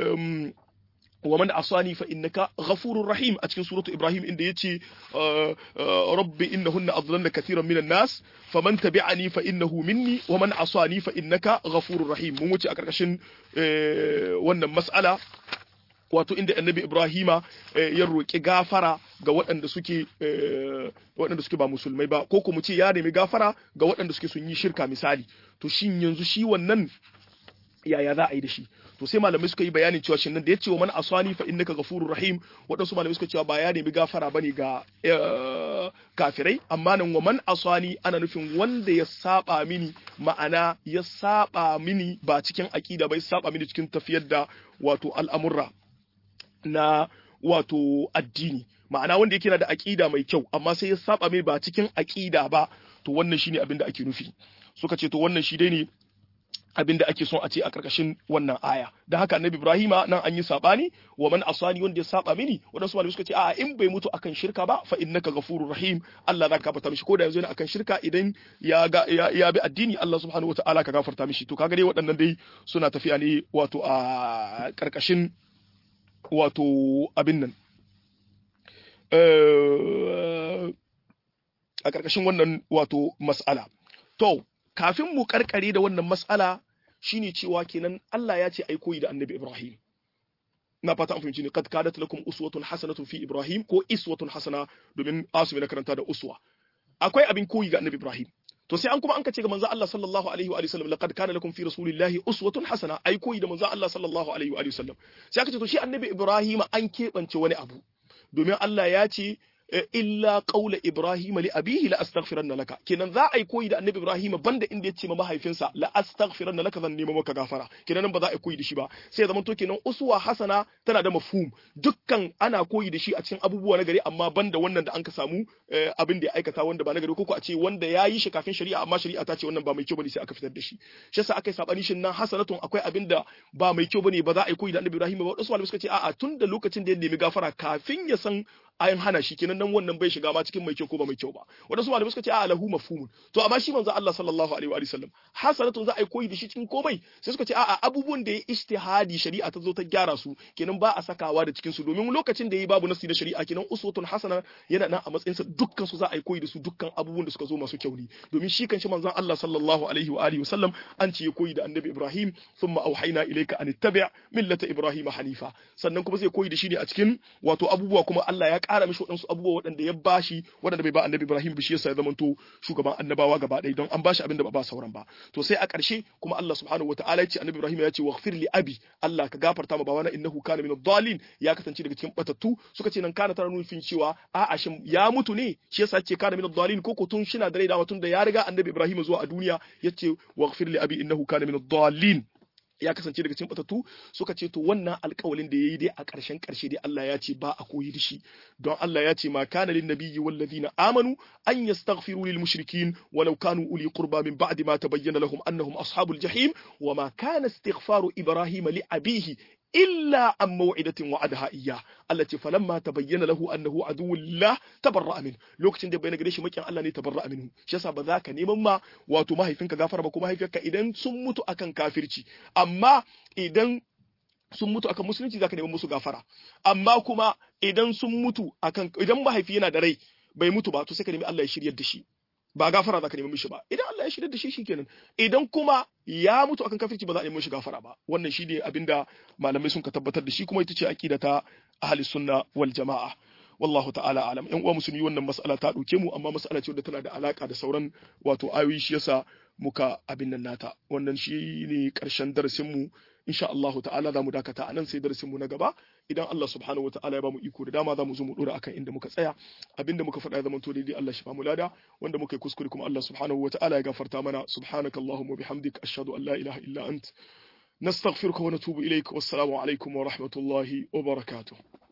wa man asani fa innaka ghafurur rahim a cikin suratu ibrahim inda yace rabbi innahunna adlalna kathiran minan nas faman tabi'ani fa innahu minni wa man asani fa innaka ghafurur rahim mun wuce a karkashin wannan mas'ala wato inda annabi Ibrahima ya roƙi gafara ga waɗanda suke waɗanda suke ba musulmai ba ko kuma ce ya nemi gafara ga waɗanda suke sun yi shirka misali to shin yanzu shi wannan yaya za a yi da shi to sai malamai suka yi bayanin cewa shin nan da ya ce wa man aswani fa innaka ghafurur rahim waɗansu malamai suka cewa ba ya nemi gafara bane ga kafirai amma nan wa man aswani ana nufin wanda ya saba mini ma'ana ya saba mini ba cikin aqida ba ya saba mini cikin tafiyar da wato al'amurra na wato addini ma'ana wanda yake na da aƙida mai kyau amma sai ya saba mai ba cikin aƙida ba to wannan shine abin da ake nufi suka ce to wannan shi dai ne abin da ake son a ce a karkashin wannan aya da haka annabi ibrahima nan an yi sabani wa man asani wanda ya saba mini wadansu malamai suka ce a'a in bai mutu akan shirka ba fa innaka ghafurur rahim Allah zaka gafarta mishi ko da yanzu yana akan shirka idan ya ga ya, bi addini Allah subhanahu wataala ka gafarta mishi to kaga dai waɗannan dai suna tafiya ne wato a karkashin wato abin nan a ƙarƙashin wannan wato mas'ala to kafin mu karkare da wannan mas'ala shine cewa kenan Allah ya ce ai koyi da annabi Ibrahim na fata an fahimci ne kad kadat lakum uswatun hasanatun fi Ibrahim ko iswatun hasana domin asumi na karanta da uswa akwai abin koyi ga annabi Ibrahim to sai an kuma an kace ga manzo Allah sallallahu alaihi wa sallam laqad kana lakum fi rasulillahi uswatun hasana ai koyi da manzo Allah sallallahu alaihi wa sallam sai aka ce to shi annabi Ibrahim an keɓance wani abu domin Allah ya ce illa qaula ibrahim li abihi la astaghfiranna laka kenan za a yi koyi da annabi ibrahim banda inda ya ce ma mahaifinsa la astaghfiranna laka zan nemo maka gafara kenan ba za a yi koyi da shi ba sai zaman to kenan uswa hasana tana da mafhum dukkan ana koyi da shi a cikin abubuwa na gari amma banda wannan da an ka samu abin da ya aikata wanda ba na gari ko a ce wanda ya yi shi kafin shari'a amma shari'a ta ce wannan ba mai kyau bane sai aka fitar da shi shi yasa aka yi sabani shin nan hasanatun akwai abin da ba mai kyau bane ba za a yi koyi da annabi ibrahim ba wasu malamai suka ce a'a tun da lokacin da ya nemi gafara kafin ya san ayin hana shi kenan nan wannan bai shiga ma cikin mai kyau ko ba mai kyau ba wadansu malamai suka ce a lahu mafhumun to amma shi manzo Allah sallallahu alaihi wa sallam hasanatun za a yi koyi da shi cikin komai sai suka ce a'a abubuwan da ya ijtihadi shari'a ta zo ta gyara su kenan ba a sakawa da cikin su domin lokacin da yayi babu nasi da shari'a kenan uswatun hasana yana nan a matsayin sa dukkan su za a yi koyi da su dukkan abubuwan da suka zo masu kyau ne domin shi kanshi manzon Allah sallallahu alaihi wa alihi wa sallam an ce ya koyi da annabi Ibrahim thumma auhayna ilayka an ittabi' millata Ibrahim hanifa sannan kuma zai koyi da shi ne a cikin wato abubuwa kuma Allah ya ƙara mishi waɗansu abubuwa waɗanda ya bashi waɗanda bai ba annabi Ibrahim bishi yasa ya zamanto shugaban annabawa gaba ɗaya don an bashi abin da ba ba sauran ba to sai a ƙarshe kuma Allah subhanahu wataala ya ce annabi Ibrahim ya ce waghfir li abi Allah ka gafarta ma bawana innahu kana min ad-dallin ya kasance daga cikin batattu suka ce nan kana tana nufin cewa a'a shin ya mutu ne shi yasa ce kana min ad-dallin ko ko tun shina da rai da tun da ya riga annabi Ibrahim zuwa a duniya yace waghfir li abi innahu kana min ad-dallin ya kasance daga cikin batattu suka ce to wannan alƙawalin da yayi dai a ƙarshen ƙarshe dai Allah ya ce ba a koyi da shi don Allah ya ce ma kana lin nabiyyi wal ladina amanu an yastaghfiru lil mushrikin walau kanu uli qurba min ba'di ma tabayyana lahum annahum ashabul jahim wa ma kana istighfaru ibrahim li abihi illa an maw'idatin wa'adaha iyya Allah ce falamma tabayyana lahu annahu aduwwullah tabarra'a min lokacin da bayyana gare shi makin Allah ne tabarra'a minhu shi yasa ba za ka neman ma wato mahaifinka gafara ba ko mahaifiyarka idan sun mutu akan kafirci amma idan sun mutu akan musulunci zaka neman musu gafara amma kuma idan sun mutu akan idan mahaifi yana da rai bai mutu ba to sai ka nemi Allah ya shiryar da shi ba gafara zaka nemi mishi ba idan Allah ya shiryar da shi shikenan idan kuma ya mutu akan kafirci ba za a nemi mishi gafara ba wannan shine abinda malamai sun ka tabbatar da shi kuma ita ce aqida ta ahli sunna wal jamaa wallahu ta'ala alam yan uwa musulmi wannan mas'ala ta dauke mu amma mas'ala ce wadda tana da alaka da sauran wato ayoyi shi yasa muka abin nan nata wannan shi ne karshen darasin mu insha Allah ta'ala za mu dakata anan sai darasin mu na gaba idan Allah subhanahu wataala ya bamu iko da dama za mu zo mu dora akan inda muka tsaya abinda muka faɗa ya zama to daidai Allah shi bamu lada wanda muka yi kuskure kuma Allah subhanahu wataala ya gafarta mana subhanakallahumma bihamdik ashhadu an la ilaha illa ant nastaghfiruka wa natubu ilaik wassalamu alaikum wa rahmatullahi wa barakatuh